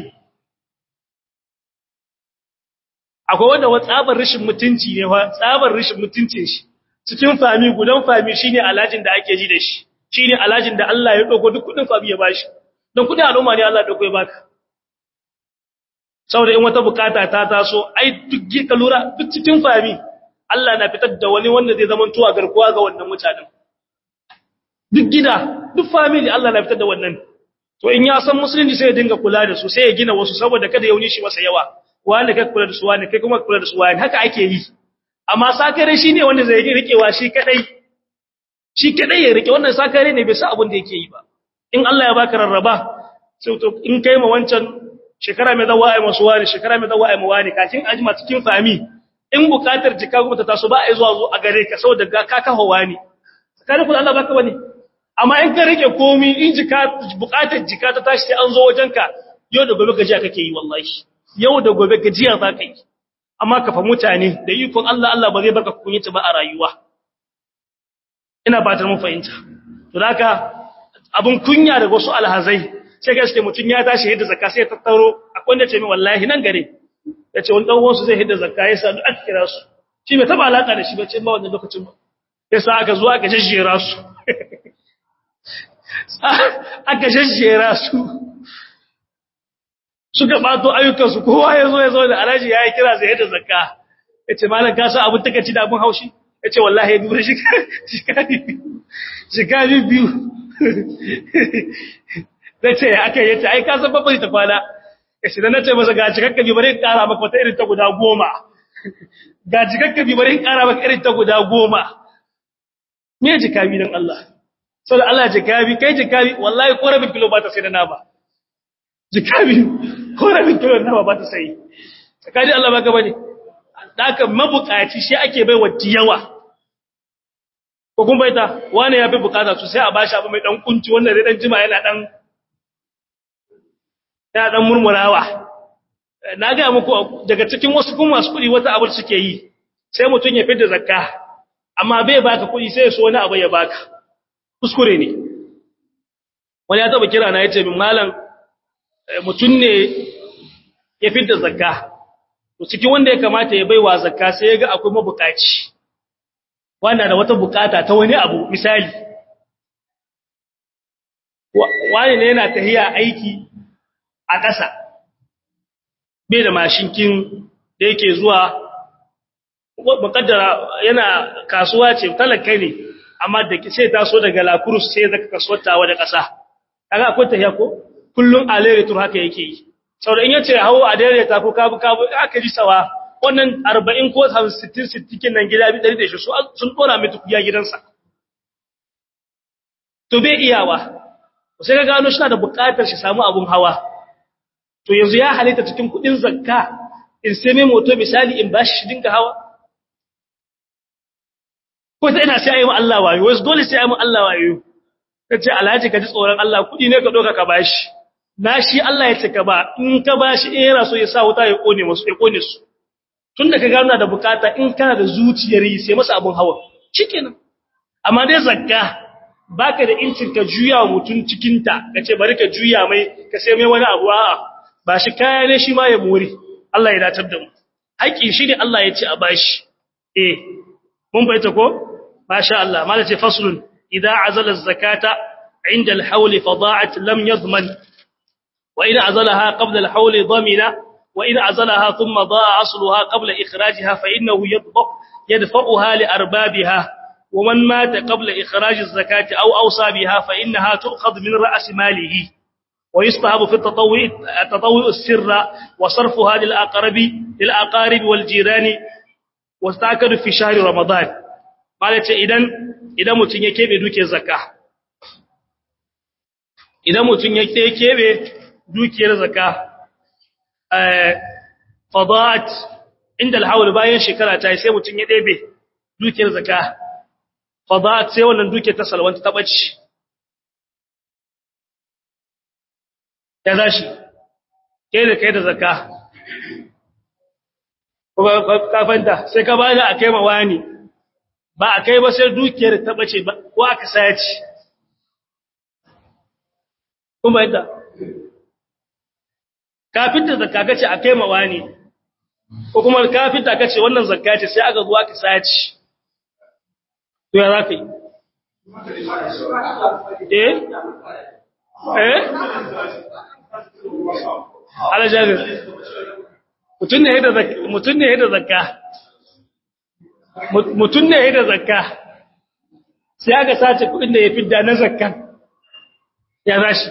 akwai wanda wa tsabar rashin mutunci ne fa tsabar rashin mutuncin shi cikin fami gudan fami shine alhajin da ake ji da shi shine alhajin da Allah ya dogo duk kudin fami ya bashi don kudin al'umma ne Allah ya dogo ya baka saboda in wata bukata ta taso ai duk ka lura duk cikin fami Allah na fitar da wani wanda zai zama tuwa garkuwa ga wannan mutanen duk gida duk family Allah na fitar da wannan to in ya san musulunci sai ya dinga kula da su sai ya gina wasu saboda kada yauni shi masa yawa wanda kai kula da su wanda kai kuma kula da su wanda haka ake yi amma sakare shine wanda zai rikewa shi kadai shi kadai ya rike wannan sakare ne bai sa abin da yake yi ba in Allah ya baka rarraba sai to in kai ma wancan shekara mai zawa ai masu wani shekara mai zawa ai mu wani kafin ajima cikin fami in bukatar jika kuma ta taso ba ai zuwa zo a gare ka saboda ga ka kaho wani tsakanin ku Allah baka wani amma in ka rike komi in jika bukatar jika ta tashi sai an zo wajenka yau da gobe gajiya kake yi wallahi yau da gobe gajiya za ka yi amma ka fa mutane da ikon Allah Allah ba zai baka kunyata ba a rayuwa ina ba ta mun fahimta to haka abun kunya daga wasu alhazai sai gaske mutun ya tashi hidda zakka sai ya tattaro akwai wanda ce min wallahi nan gare yace wani dan uwansu zai hidda zakka ya sa duk aka kira su shi bai taba alaka da shi ba ce ba wannan lokacin ba yasa aka zo aka jejjera su aka shashera su suka bato ayyukansu kowa ya zo ya zo da alaji ya yi kira zai da zakka ya ce malam ka sa abin takaci da abin haushi ya ce wallahi ya dubura shikari biyu zai ce ya aka yi ce ai ka san babbar ta kwana ya shi da na ce masa ga cikakka bi bari kara maka wata irin ta guda goma ga cikakka bi bari kara maka irin ta guda goma me jikabi dan Allah sau da Allah jikabi kai jikabi wallahi ko rabin kilo ba ta sai da na ba jikabi ko rabin kilo na ba ta sai tsakani Allah ba gaba ne daga mabukaci shi ake bai wa yawa ko kun baita wani ya fi bukata su sai a bashi abu mai dan kunci wanda zai dan jima yana dan yana dan murmurawa na ga muku daga cikin wasu kuma masu kudi wata abu suke yi sai mutun ya fita zakka amma bai baka kudi sai ya so wani abu ya baka kuskure ne wani ya taba kira na yace min malam mutun ne ya fita zakka to cikin wanda ya kamata ya baiwa zakka sai ya ga akwai mabukaci wanda da wata bukata ta wani abu misali wani ne yana tahiya aiki a ƙasa bai da mashinkin da yake zuwa mukaddara yana kasuwa ce talaka ne amma da sai taso daga lakurus sai zaka kasuwata da ƙasa kaga akwai tahiya ko kullun alere tur haka yake yi saboda in yace hawo a dare ta ko kabu kabu aka ji sawa wannan 40 ko 60 60 kin nan gida bi 100 da shi sun dora mai tukuya gidansa to bai iyawa sai ka gano shi da buƙatar shi samu abun hawa to yanzu ya halitta cikin kudin zakka in sai mai moto misali in bashi shi dinga hawa ko sai ina sai ayi Allah wayo wai dole sai ayi Allah wayo kace alhaji ka ji tsoron Allah kudi ne ka doka ka bashi na shi Allah ya ce ka ba in ka bashi in yana so ya sa wuta ya kone musu ya kone su tunda ka gano da bukata in kana da zuciyar yi sai masa abun hawa shikenan amma dai zakka baka da incin ka juya wa mutun cikin ta kace bari ka juya mai ka sai mai wani abu a'a ba shi kaya ne shi ma ya muri Allah ya datar da mu haƙi shi ne Allah ya ce a bashi eh mun bayyana ko masha Allah malace faslun idza azala az-zakata inda al-hawl fada'at lam yadman wa in azalaha qabla al-hawl damina wa in azalaha thumma da'a asluha qabla ikhrajiha fa innahu yadfa yadfa'uha li arbabiha ومن مات قبل إخراج الزكاة أو أوصى بها فإنها تؤخذ من رأس ماله ويستحب في التطوع التطوع السر وصرفها للأقرب للأقارب والجيران واستأكد في شهر رمضان قالت إذن إذا متن يكيبه دوكي الزكاة إذا متن يكيبه دوكي الزكاة فضاءت عند الحول باين شكرا تاي sai mutun ya ɗebe dukiyar zakka fada'at sai wannan dukiyar ta salwanta ta bace ya zashi kai da kai da zakka kafanta sai ka bani a kai mawani ba a kai ba sai dukiyar ta bace ba ko aka saci kuma yadda kafinta zakka kace a kai mawani ko kuma kafinta kace wannan zakka ce sai aka zo aka saci to ya zaka yi eh eh ala jabir mutun ne da zakka mutun ne da zakka mutun ne da zakka sai aka sace kudin da ya fidda na zakkan ya zashi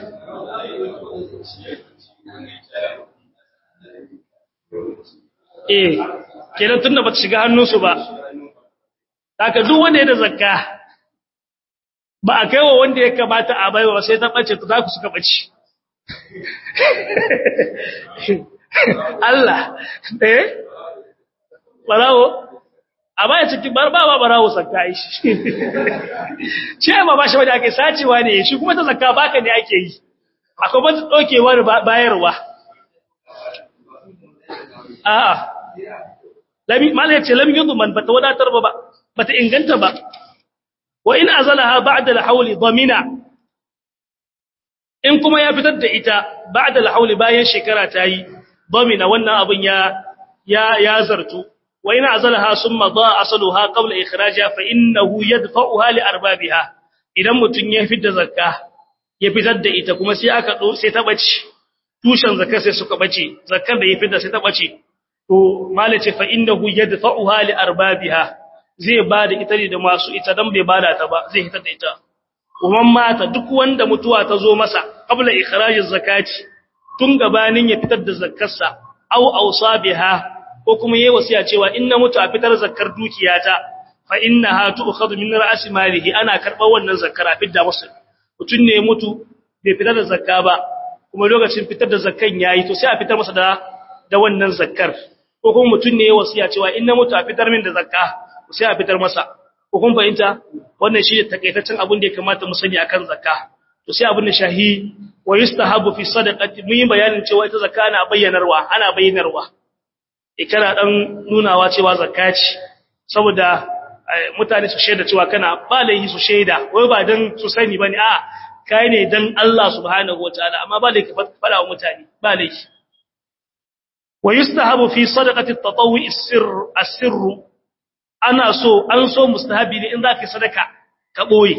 eh kenan tunda ba ta shiga hannunsu ba haka duk wanda ya da zakka ba a kaiwa wanda ya kamata a baiwa sai ta bace ta zaku suka bace Allah eh barawo a baya cikin barba ba barawo zakka shi ce ma ba shi wanda ake sacewa ne shi kuma ta zakka baka ne ake yi akwai ba dokewar bayarwa a'a lami malai ce lam yudman bata wadatar ba bata inganta ba wa in azalaha ba'da al-hawl damina in kuma ya fitar da ita ba'da al-hawl bayan shekara ta yi damina wannan abun ya ya ya zartu wa in azalaha summa da'a asaluha qabla ikhrajiha fa innahu yadfa'uha li arbabiha idan mutun ya fitar zakka ya fitar da ita kuma sai aka do sai ta bace tushen zakka sai suka bace zakkar da ya fitar sai ta bace to malace fa innahu yadfa'uha li arbabiha zai bada ita ne da masu ita dan bai bada ta ba zai fitar da ita kuma mata duk wanda mutuwa ta zo masa qabla ikhrajiz zakati tun gabanin ya fitar da zakkarsa au awsabiha ko kuma yayi wasiya cewa in na mutu a fitar zakkar dukiyata fa innaha tu'khadhu min ra'si malihi ana karɓar wannan zakkar a fidda masa mutun ne mutu bai fitar da zakka ba kuma lokacin fitar da zakkan yayi to sai a fitar masa da da wannan zakkar ko kuma mutun ne yayi wasiya cewa in na mutu a fitar min da zakka sai a fitar masa ko kun fahimta wannan shi ne takaitaccen abin da ya kamata mu sani akan zakka to sai abin da shahi wa yustahabu fi sadaqati mun yi bayanin cewa ita zakka ana bayyanarwa ana bayyanarwa ikara dan nunawa cewa zakka ce saboda mutane su shaida cewa kana ba laihi su shaida wai ba dan su sani bane a kai ne dan Allah subhanahu wataala amma ba laihi fada wa mutane ba laihi wa yustahabu fi sadaqati at-tatawwu as-sirr as-sirr ana so an so mustahabi ne in zaka sadaka ka boye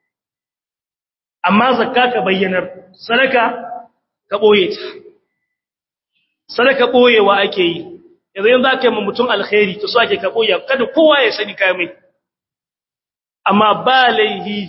amma zakka ka bayyanar sadaka ka boye ta sadaka boyewa ake yi yanzu yanzu aka yi ma mutum alkhairi to so ake ka boye kada kowa ya sani kai mai amma ba laihi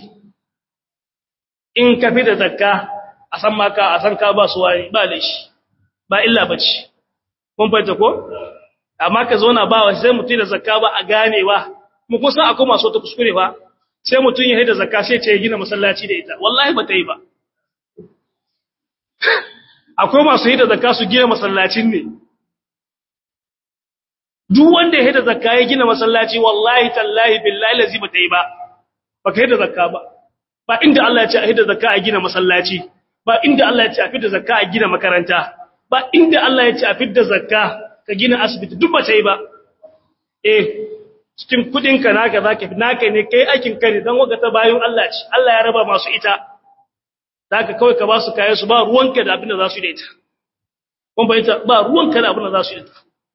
in ka fi da zakka a san maka a san ka ba su wani ba laishi ba illa bace kun fahimta ko amma ka zauna ba wa sai mutum da zakka ba a ganewa mu kusa akwai masu ta kuskure ba sai mutum ya haida zakka sai ce ya gina masallaci da ita wallahi ba ta yi ba akwai masu haida zakka su gina masallacin ne duk wanda ya haida zakka ya gina masallaci wallahi tallahi billahi lazi ba ta yi ba ba ka haida zakka ba ba inda Allah ya ce a haida zakka a gina masallaci ba inda Allah ya ce a fidda zakka a gina makaranta ba inda Allah ya ce a fidda zakka ka gina asibiti duk ba ta yi ba eh cikin kudinka naka zaka fi naka ne kai aikin ka ne dan wagata bayan Allah ce Allah ya raba masu ita zaka kawai ka ba su kayan su ba ruwanka da abin da za su yi da ita kun bayyana ba ruwanka da abin da za su yi da ita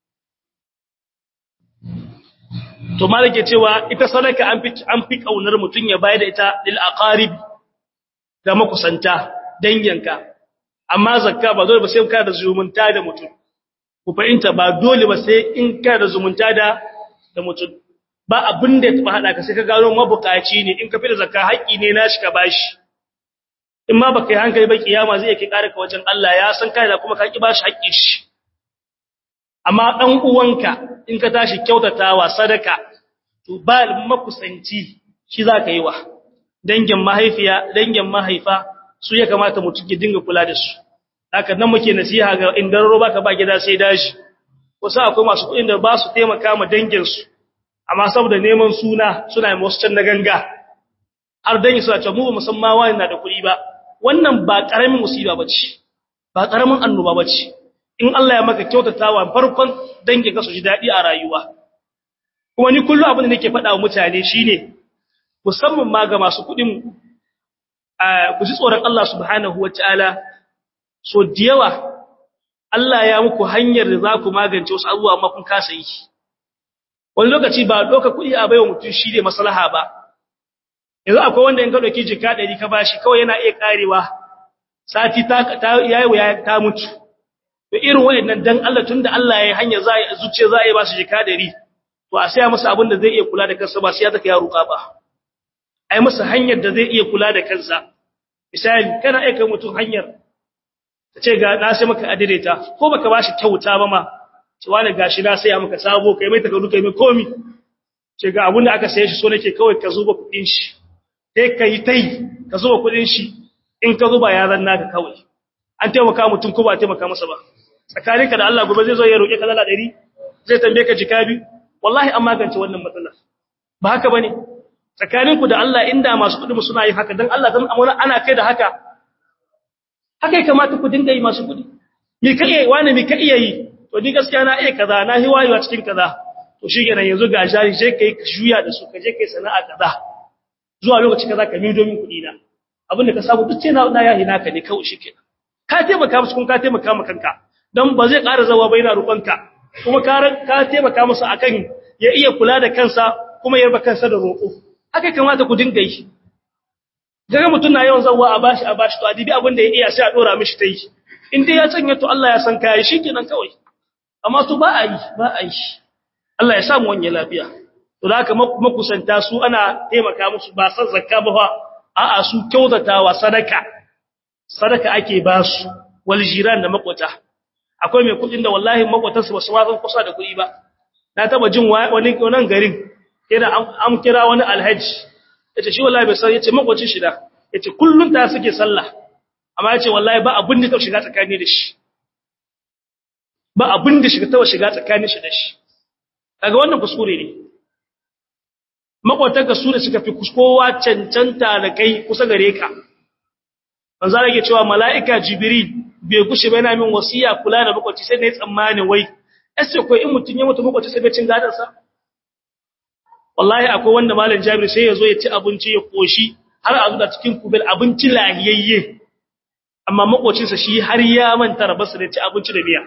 to malike cewa ita sadaka an fi an fi kaunar mutun ya bayar da ita lil aqarib ga makusanta danyanka amma zakka ba dole ba sai ka da zumunta da mutum ku fahimta ba dole ba sai in ka da zumunta da da mutum ba abin da ya taba hada ka sai ka gano mabukaci ne in ka fi da zakka haƙƙi ne nashi ka bashi in ma baka yi hankali ba kiyama zai yake ƙara ka wajen Allah ya san kai da kuma ka ki bashi haƙƙi shi amma dan uwanka in ka tashi kyautatawa sadaka to ba makusanci shi za ka yi wa dangin mahaifiya dangin mahaifa su ya kamata mutum ya dinga kula da su haka nan muke nasiha ga inda roba ka ba gida sai dashi wasu akwai masu kuɗin da ba su taimaka ma danginsu amma saboda neman suna suna yi wasu can na ganga har dangi suna ce mu ba musamman wani na da kuɗi ba wannan ba ƙaramin musiba ba ce ba ƙaramin annoba ba ce in Allah ya maka kyautatawa farkon dangin ka su ji daɗi a rayuwa kuma ni kullum abin da nake faɗa wa mutane shine musamman ma ga masu kuɗin ku ji tsoron Allah subhanahu wa ta'ala so da yawa Allah ya muku hanyar da za ku magance wasu abubuwa amma kun kasa yi wani lokaci ba doka kuɗi a baiwa mutum shi ne maslaha ba yanzu akwai wanda in ka ɗauki jika ɗari ka bashi kawai yana iya ƙarewa sati ta yayi wa ta mutu to irin waɗannan dan Allah tunda Allah ya yi hanyar za a zuciya za a yi ba su jika ɗari to a saya masa abin da zai iya kula da kansa ba sai ya taka ya roƙa ba ai masa hanyar da zai iya kula da kansa misali kana aika mutum hanyar ta ce ga na sai maka adidaita ko baka bashi kyauta ba ma ce wani gashi na sai maka sabo kai mai takardu kai mai komi ce ga abin da aka saye shi so nake kawai ka zuba kudin shi sai ka yi tai ka zuba kudin shi in ka zuba ya zanna ka kawai an taimaka mutum ko ba taimaka masa ba tsakaninka da Allah gobe zai zo ya roƙe ka dala 100 zai tambaye ka jika bi wallahi an magance wannan matsalar ba haka bane tsakaninku da Allah inda masu kudi suna yin haka dan Allah dan amana ana kai da haka haka kamata ku dinga yi masu kudi me ka iya wani me ka iya yi to ni gaskiya na iya kaza na hiwayewa cikin kaza to shikenan yanzu ga jari je kai ka juya da su ka je kai sana'a kaza zuwa lokaci kaza ka mido min kudi na abinda ka samu duk na na yahi naka ne kawai shikenan ka taimaka musu kun ka taimaka maka kanka dan ba zai ƙara zawa ba yana rubanka kuma ka ka taimaka musu akan ya iya kula da kansa kuma ya yarba kansa da roƙo haka kamata ku dinga yi daga mutum na yawan zawa a bashi a bashi to adibi abin da ya iya sai a dora mishi ta yi in dai ya canya to Allah ya san kai shikenan kawai amma to ba a yi ba a yi Allah ya sa mu wanye lafiya to da haka makusanta su ana taimaka musu ba san zakka ba fa a'a su kyautatawa sadaka sadaka ake ba su wal jiran da makwata akwai mai kudin da wallahi makwatansu ba su ma san kusa da kuɗi ba na taba jin wani wannan garin yana an kira wani alhaji yace shi wallahi bai san yace makwacin shi da yace kullun ta suke sallah amma yace wallahi ba abin da ta shiga tsakani da shi ba abin da shiga ta shiga tsakanin shi da shi kaga wannan kuskure ne makwatanka su da suka fi kowa cancanta da kai kusa gare ka manzo rage cewa mala'ika jibril bai gushe ba yana min wasiya kula da makwaci sai ne tsammanin wai sai ko in mutun ya mutu makwaci sai bai cin gadan sa wallahi akwai wanda malam jabir sai yazo ya ci abinci ya koshi har a zuwa cikin kubel abinci lahiyayye amma makocin sa shi har ya manta rabarsa da ci abinci da miya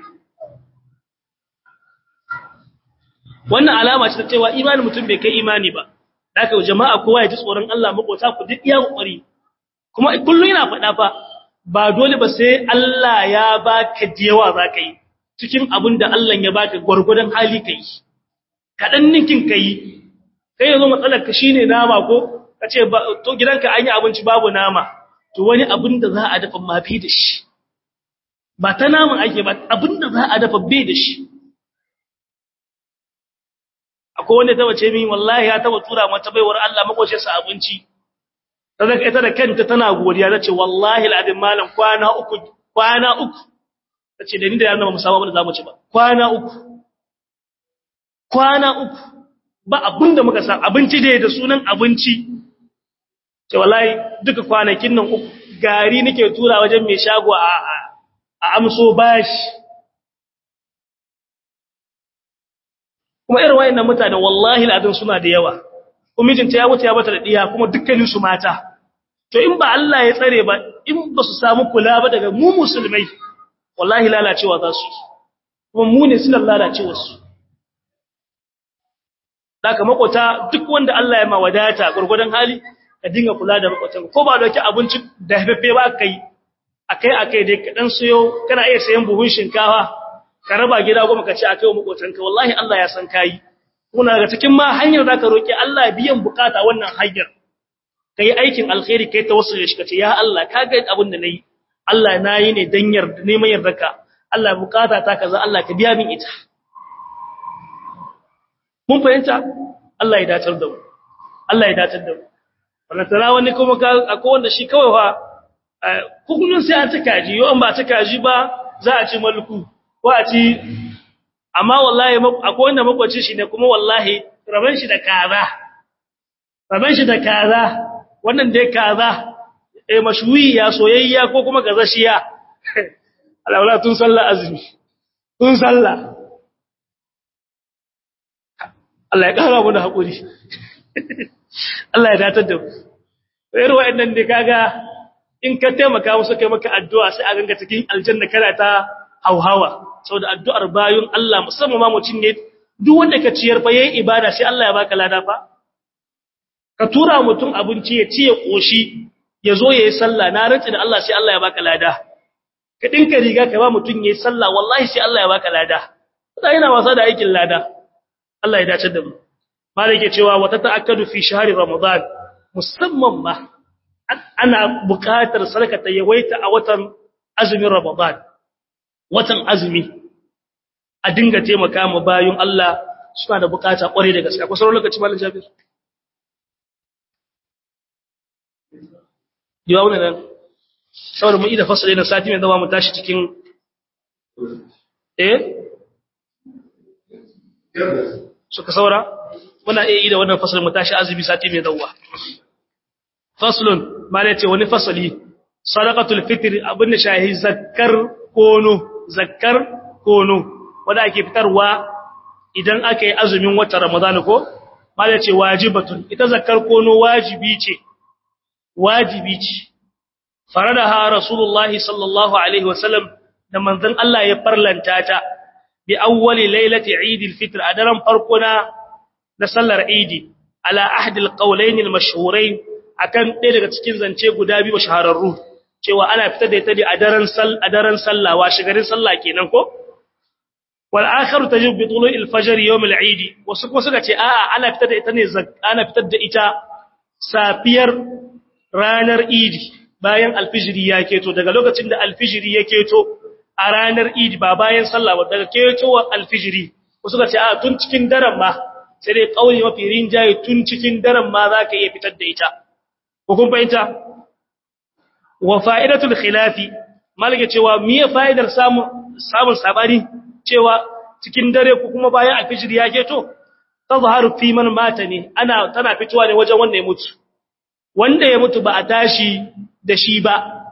wannan alama ce ta cewa imanin mutum bai kai imani ba haka jama'a kowa ya ji tsoron Allah makota ku duk iya kokari kuma kullun yana faɗa fa ba dole ba sai Allah ya baka diyawa zaka yi cikin abin da Allah ya baka gurgurdan hali kai kadan ninkin kai kai yazo matsalar ka shine nama ko kace to gidanka an yi abinci babu nama to wani abin da za a dafa mafi da shi ba ta naman ake ba abin da za a dafa bai da shi akwai wanda ta wace min wallahi ya taba tura mata baiwar Allah makocin sa abinci kaza ita da kanta tana godiya tace wallahi alazim malam kwana uku kwana uku tace da ni da yana ba mu samu abin da zamu ci ba kwana uku kwana uku ba abinda muka sa abinci da da sunan abinci ce wallahi duka kwanakin nan uku gari nake tura wajen mai shago a a amso bashi kuma irin wayannan mutanen wallahi al'adun suna da yawa kuma mijinta ya wuce ya bata da diya kuma dukkanin su mata to in ba Allah ya tsare ba in ba su samu kula ba daga mu musulmai wallahi lalacewa za su kuma mu ne suna lalacewa su daga makota duk wanda Allah ya ma wadata gurgurdan hali ka dinga kula da makotan ko ba dauki abinci da hafefe ba kai akai akai dai ka dan sayo kana iya sayan buhun shinkafa ka raba gida goma ka ce akai wa makotanka wallahi Allah ya san kai kuna daga cikin ma hanyar da ka roki Allah biyan bukata wannan hanyar kai aikin alkhairi kai tawassul shi kace ya Allah ka ga abin da nayi Allah nayi ne dan yarda neman yardarka Allah bukata ta kaza Allah ka biya min ita mun fahimta Allah ya dacar da mu Allah ya dacar da mu wannan tara wani kuma ka akwai wanda shi kawai fa kullun sai an ta kaji yau an ba ta kaji ba za a ci malku ko a ci amma wallahi akwai wanda makwaci shi ne kuma wallahi raban shi da kaza raban shi da kaza wannan dai kaza eh mashwiya soyayya ko kuma gazashiya alawla tun sallah azumi tun sallah Allah ya kara mu da hakuri Allah ya datar da mu irin wa'annan ne kaga in ka taimaka musu kai maka addu'a sai a ganga cikin aljanna kana ta hauhawa saboda addu'ar bayun Allah musamman ma mutum ne duk wanda ka ciyar fa yayin ibada sai Allah ya baka lada fa ka tura mutum abinci ya ci ya koshi ya zo yayi sallah na rantsi da Allah sai Allah ya baka lada ka dinka riga ka ba mutum yayi sallah wallahi sai Allah ya baka lada sai yana wasa da aikin lada Allah ya dace da mu malai ke cewa wata ta'akkadu fi shahri ramadan musamman ma ana buƙatar sadaka ta yawaita a watan azumin ramadan watan azumi a dinga taimaka ma bayun Allah suna da bukata kware da gaske akwai sauran lokaci malam Jabir Yawa wannan nan saboda mu ida fasali na sati mai zama mu tashi cikin eh suka saura muna iya yi da wannan fasalin mu tashi azumi sati mai dawa faslun mala ce wani fasali sadaqatul fitr abin da shahi zakkar kono zakkar kono wanda ake fitarwa idan aka yi azumin watan ramadan ko mala ce wajibatun ita zakkar kono wajibi ce wajibi ce faradaha rasulullahi sallallahu alaihi wasallam da manzon Allah ya farlanta ta bi awwali lailati eid al-fitr a daren farko na na sallar eid ala ahdi al-qawlayn al-mashhurayn akan ɗaya daga cikin zance guda biyu shahararru cewa ana fitar da ita ne a daren sal a daren sallah wa shigarin sallah kenan ko wal akharu tajib bi tulu'il fajr yawm al eid wasu kuma suka ce a'a ana fitar da ita ne ana fitar da ita safiyar ranar idi bayan alfijiri ya keto daga lokacin da alfijiri ya keto a ranar idi ba bayan sallah ba daga ketowar alfijiri wasu suka ce a'a tun cikin daren ma sai dai kauli mafi rinjaye tun cikin daren ma za ka iya fitar da ita ko kun fahimta wa fa'idatul khilafi malaka cewa miye fa'idar samun samun sabani cewa cikin dare ko kuma bayan alfijir ya keto tazharu fi man mata ne ana tana fitowa ne wajen wanda ya mutu wanda ya mutu ba a tashi da shi ba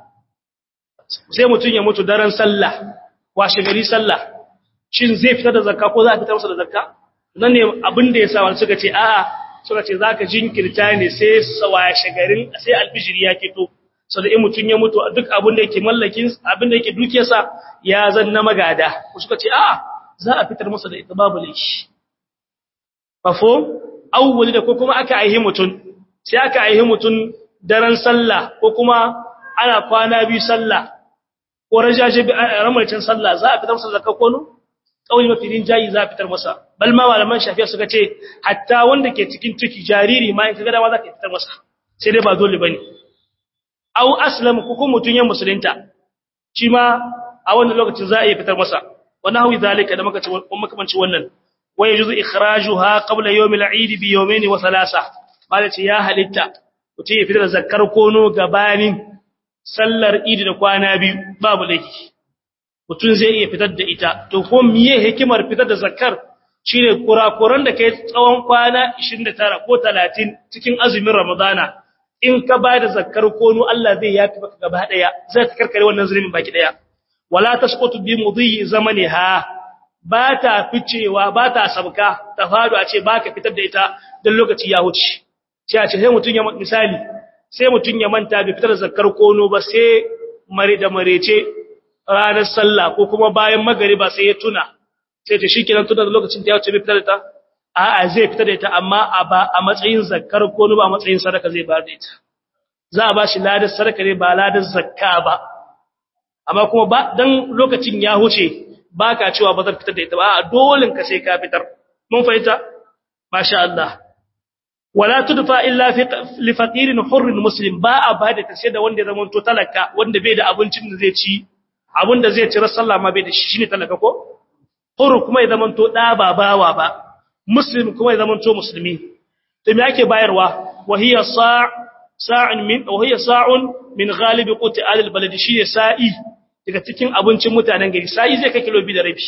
sai mutun ya mutu daren sallah washe gari sallah shin zai fitar da zakka ko za a fitar masa da zakka nan ne abin da ya sa wani suka ce a'a suka ce zaka jinkirta ne sai washe garin sai alfijir ya keto so da in mutun ya mutu duk abin da yake mallakin abin da yake dukiyarsa ya zan na magada ku suka ce a'a za a fitar masa da ita babu laifi mafo awwali da ko kuma aka aihi mutun sai aka aihi mutun daren sallah ko kuma ana kwana biyu sallah ko rajaje ramarcin sallah za a fitar masa zakka kono kauli mafi jayi za a fitar masa bal ma malaman shafi'a suka ce hatta wanda ke cikin ciki jariri ma in kaga dama za ka fitar masa sai dai ba dole bane aw aslam ko kuma mutun ya musulunta shi ma a wannan lokacin za a yi fitar masa wannan hawi zalika da muka ci makamanci wannan wa yajuzu ikhrajuha qabla yawm al-eid bi yawmayn wa thalatha malaci ya halitta mutum ya fitar da zakkar kono gabanin sallar eid da kwana biyu babu laifi mutum zai iya fitar da ita to ko miye hikimar fitar da zakkar shine kurakuran da kai tsawon kwana 29 ko 30 cikin azumin ramadana in ka ba da zakkar kono Allah zai yafi maka gaba daya zai ta karkare wannan zulumin baki daya wala tasqutu bi mudhi zamaniha ba ta ficewa ba ta sabka ta fadu a ce baka fitar da ita dan lokaci ya wuce sai a ce sai mutun ya misali sai mutun ya manta bai fitar da zakkar kono ba sai mare da marece ranar sallah ko kuma bayan magariba sai ya tuna sai ta shikenan tuna da lokacin da ya wuce bai fitar da ita a'a zai fitar da ita amma a ba a matsayin zakkar kono ba a matsayin sadaka zai ba da ita za a ba shi ladar sadaka ne ba ladar zakka ba amma kuma ba dan lokacin ya huce baka cewa ba zan fitar da ita ba a dolin ka sai ka fitar mun fahimta masha Allah wala tudfa illa fi li faqirin hurrin muslim ba a ba da ta sai da wanda ya zama to talaka wanda bai da abincin da zai ci abin da zai ci sallah ma bai da shi shine talaka ko hurru kuma ya zama to da ba bawa ba muslim kuma ya zama to musulmi to me ake bayarwa wa hiya sa' sa'in min wa hiya sa'un min ghalibi quti al-balad shi sa'i daga cikin abincin mutanen gari sai zai kai kilo 2 da rabi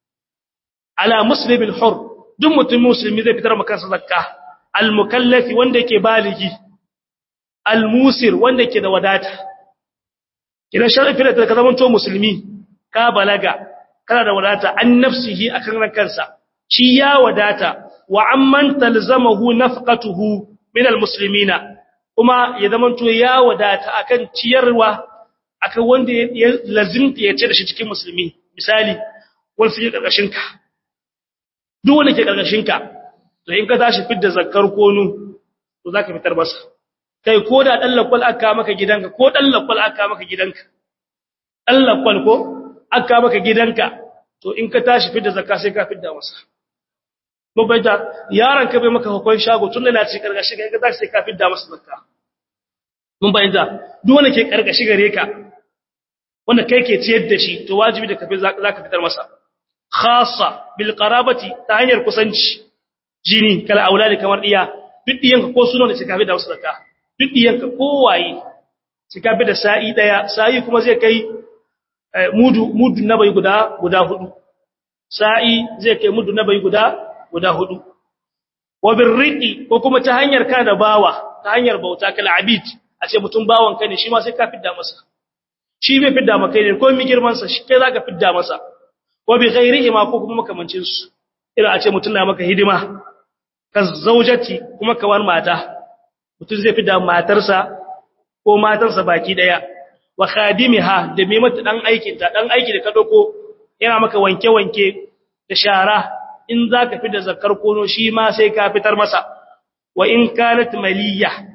ala muslimin hur duk mutum musulmi zai fitar maka zakka al-mukallafi wanda yake baligi al-musir wanda yake da wadata idan sharafi da ka zama to musulmi ka balaga kana da wadata an nafsihi akan rankansa shi ya wadata wa amman talzamahu nafqatuhu min al-muslimina kuma ya zama to ya wadata akan ciyarwa akan wanda ya lazimta ya ce da shi cikin musulmi misali wanda suke karkashin ka duk wanda ke karkashin ka to in ka tashi fidda zakkar konu to zaka fitar masa kai ko da dan lakwal aka maka gidanka ko dan lakwal aka maka gidanka dan lakwal ko aka maka gidanka to in ka tashi fidda zakka sai ka fidda masa mun bayyana yaron ka bai maka hukun shago tun da na ci karkashin ka tashi sai ka fidda masa zakka mun bayyana duk wanda ke karkashi gare ka wanda kai ke ciyar da shi to wajibi da kafi zaka fitar masa khassa bil qarabati ta hanyar kusanci jini kala auladi kamar diya duk diyanka ko sunan da suka fi da wasu zakka duk diyanka kowaye suka fi da sa'i daya sa'i kuma zai kai mudu mudu na bai guda guda hudu sa'i zai kai mudu na bai guda guda hudu wa birriqi ko kuma ta hanyar ka da bawa ta hanyar bauta kala abid a ce mutum bawan ka ne shi ma sai ka fidda masa shi bai fidda maka ne ko mi girman sa shi kai zaka fidda masa wa bi ghairihi ma ko kuma makamancin su irin a ce mutum na maka hidima ka zaujati kuma ka war mata mutum zai fidda matarsa ko matarsa baki daya wa khadimiha da mai mata dan aikin ta dan aiki da ka dauko yana maka wanke wanke da shara in zaka fidda zakar kono shi ma sai ka fitar masa wa in kanat maliyya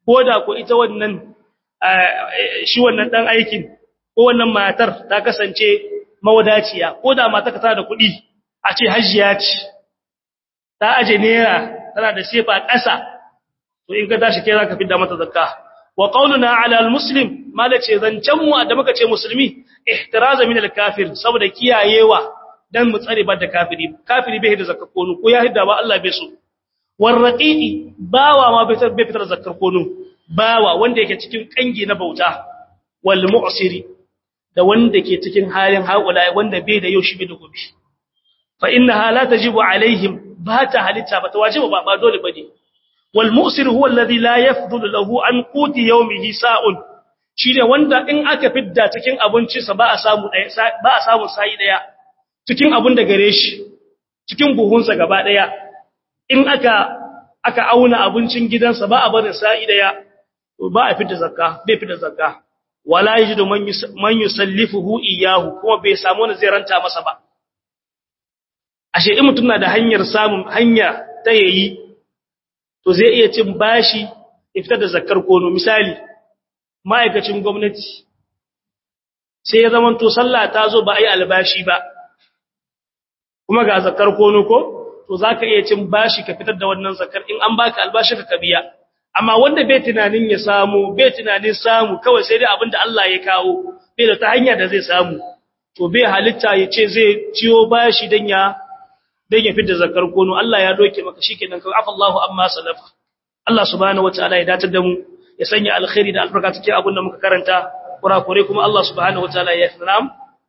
ko da ko ita wannan shi wannan dan aikin ko wannan matar ta kasance mawadaciya ko da matar ka tana da kuɗi a ce hajjiya ce ta aje naira tana da sefa ƙasa to in ka tashi kai zaka fidda mata zakka wa qauluna ala almuslim malace zancan mu da muka ce musulmi ihtiraza min alkafir saboda kiyayewa dan mu tsare ba da kafiri kafiri bai da zakka kono ko ya hidda ba Allah bai so warraqiqi bawa ma bai bai fitar zakkar kono bawa wanda yake cikin kangi na bauta wal mu'siri da wanda ke cikin halin haƙula wanda bai da yau shi bai da gobe fa innaha la tajibu alaihim ba ta halitta ba ta wajiba ba ba dole bane wal mu'sir huwa alladhi la yafdulu lahu an quti yawmihi sa'un shine wanda in aka fidda cikin abinci sa ba a samu daya ba a samu sai daya cikin abun da gare shi cikin buhunsa gaba daya in aka aka auna abincin gidansa ba a barin sai daya ba a fidda zakka bai fidda zakka wala yajidu man yusallifuhu iyahu kuma bai samu wani zai ranta masa ba ashe in mutum na da hanyar samun hanya ta yayi to zai iya cin bashi ya fitar da zakkar kono misali ma'aikacin gwamnati sai ya zama to sallah ta zo ba a yi albashi ba kuma ga zakkar kono ko to za ka iya cin bashi ka fitar da wannan zakkar in an baka albashi ka biya amma wanda bai tunanin ya samu bai tunanin samu kawai sai dai abinda Allah ya kawo bai da ta hanya da zai samu to bai halitta ya ce zai ciyo bashi dan ya dan ya fitar zakar kono Allah ya doke maka shikenan kawai afallahu amma salafa Allah subhanahu wataala ya datar da mu ya sanya alkhairi da albarka cikin abin da muka karanta kurakure kuma Allah subhanahu wataala ya sanam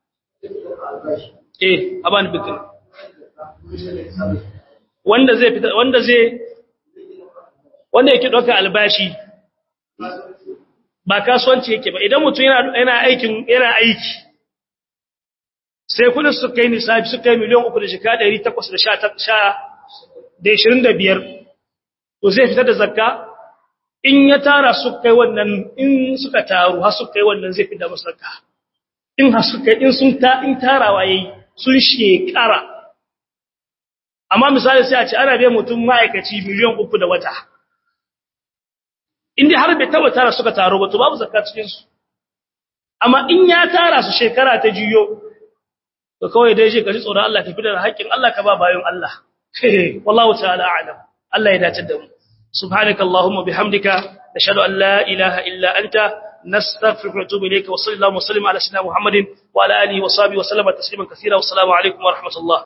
eh aban bikin wanda zai fita wanda zai wanda yake ɗauka albashi ba kasuwanci yake ba idan mutum yana aikin yana aiki sai kudin su kai nisabi su kai miliyan uku da shika ɗari takwas da sha da ishirin da biyar to zai fitar da zakka in ya tara su kai wannan in suka taru har su kai wannan zai fitar masu zakka in har su kai in sun ta in tarawa yayi sun shekara amma misali sai a ce ana biyan mutum ma'aikaci miliyan uku da wata inda har bai taba tara suka taro ba to babu zakka cikin su amma in ya tara su shekara ta jiyo to kawai dai je ka ji tsoron Allah ka fitar da haƙƙin Allah ka ba bayan Allah wallahu ta'ala a'lam Allah ya dace da mu subhanakallahumma bihamdika nashhadu an la ilaha illa anta nastaghfiruka wa natubu ilayka wa sallallahu wa sallim ala sayyidina muhammadin wa ala alihi wa sahbihi wa sallama tasliman kaseera wa assalamu alaikum wa rahmatullah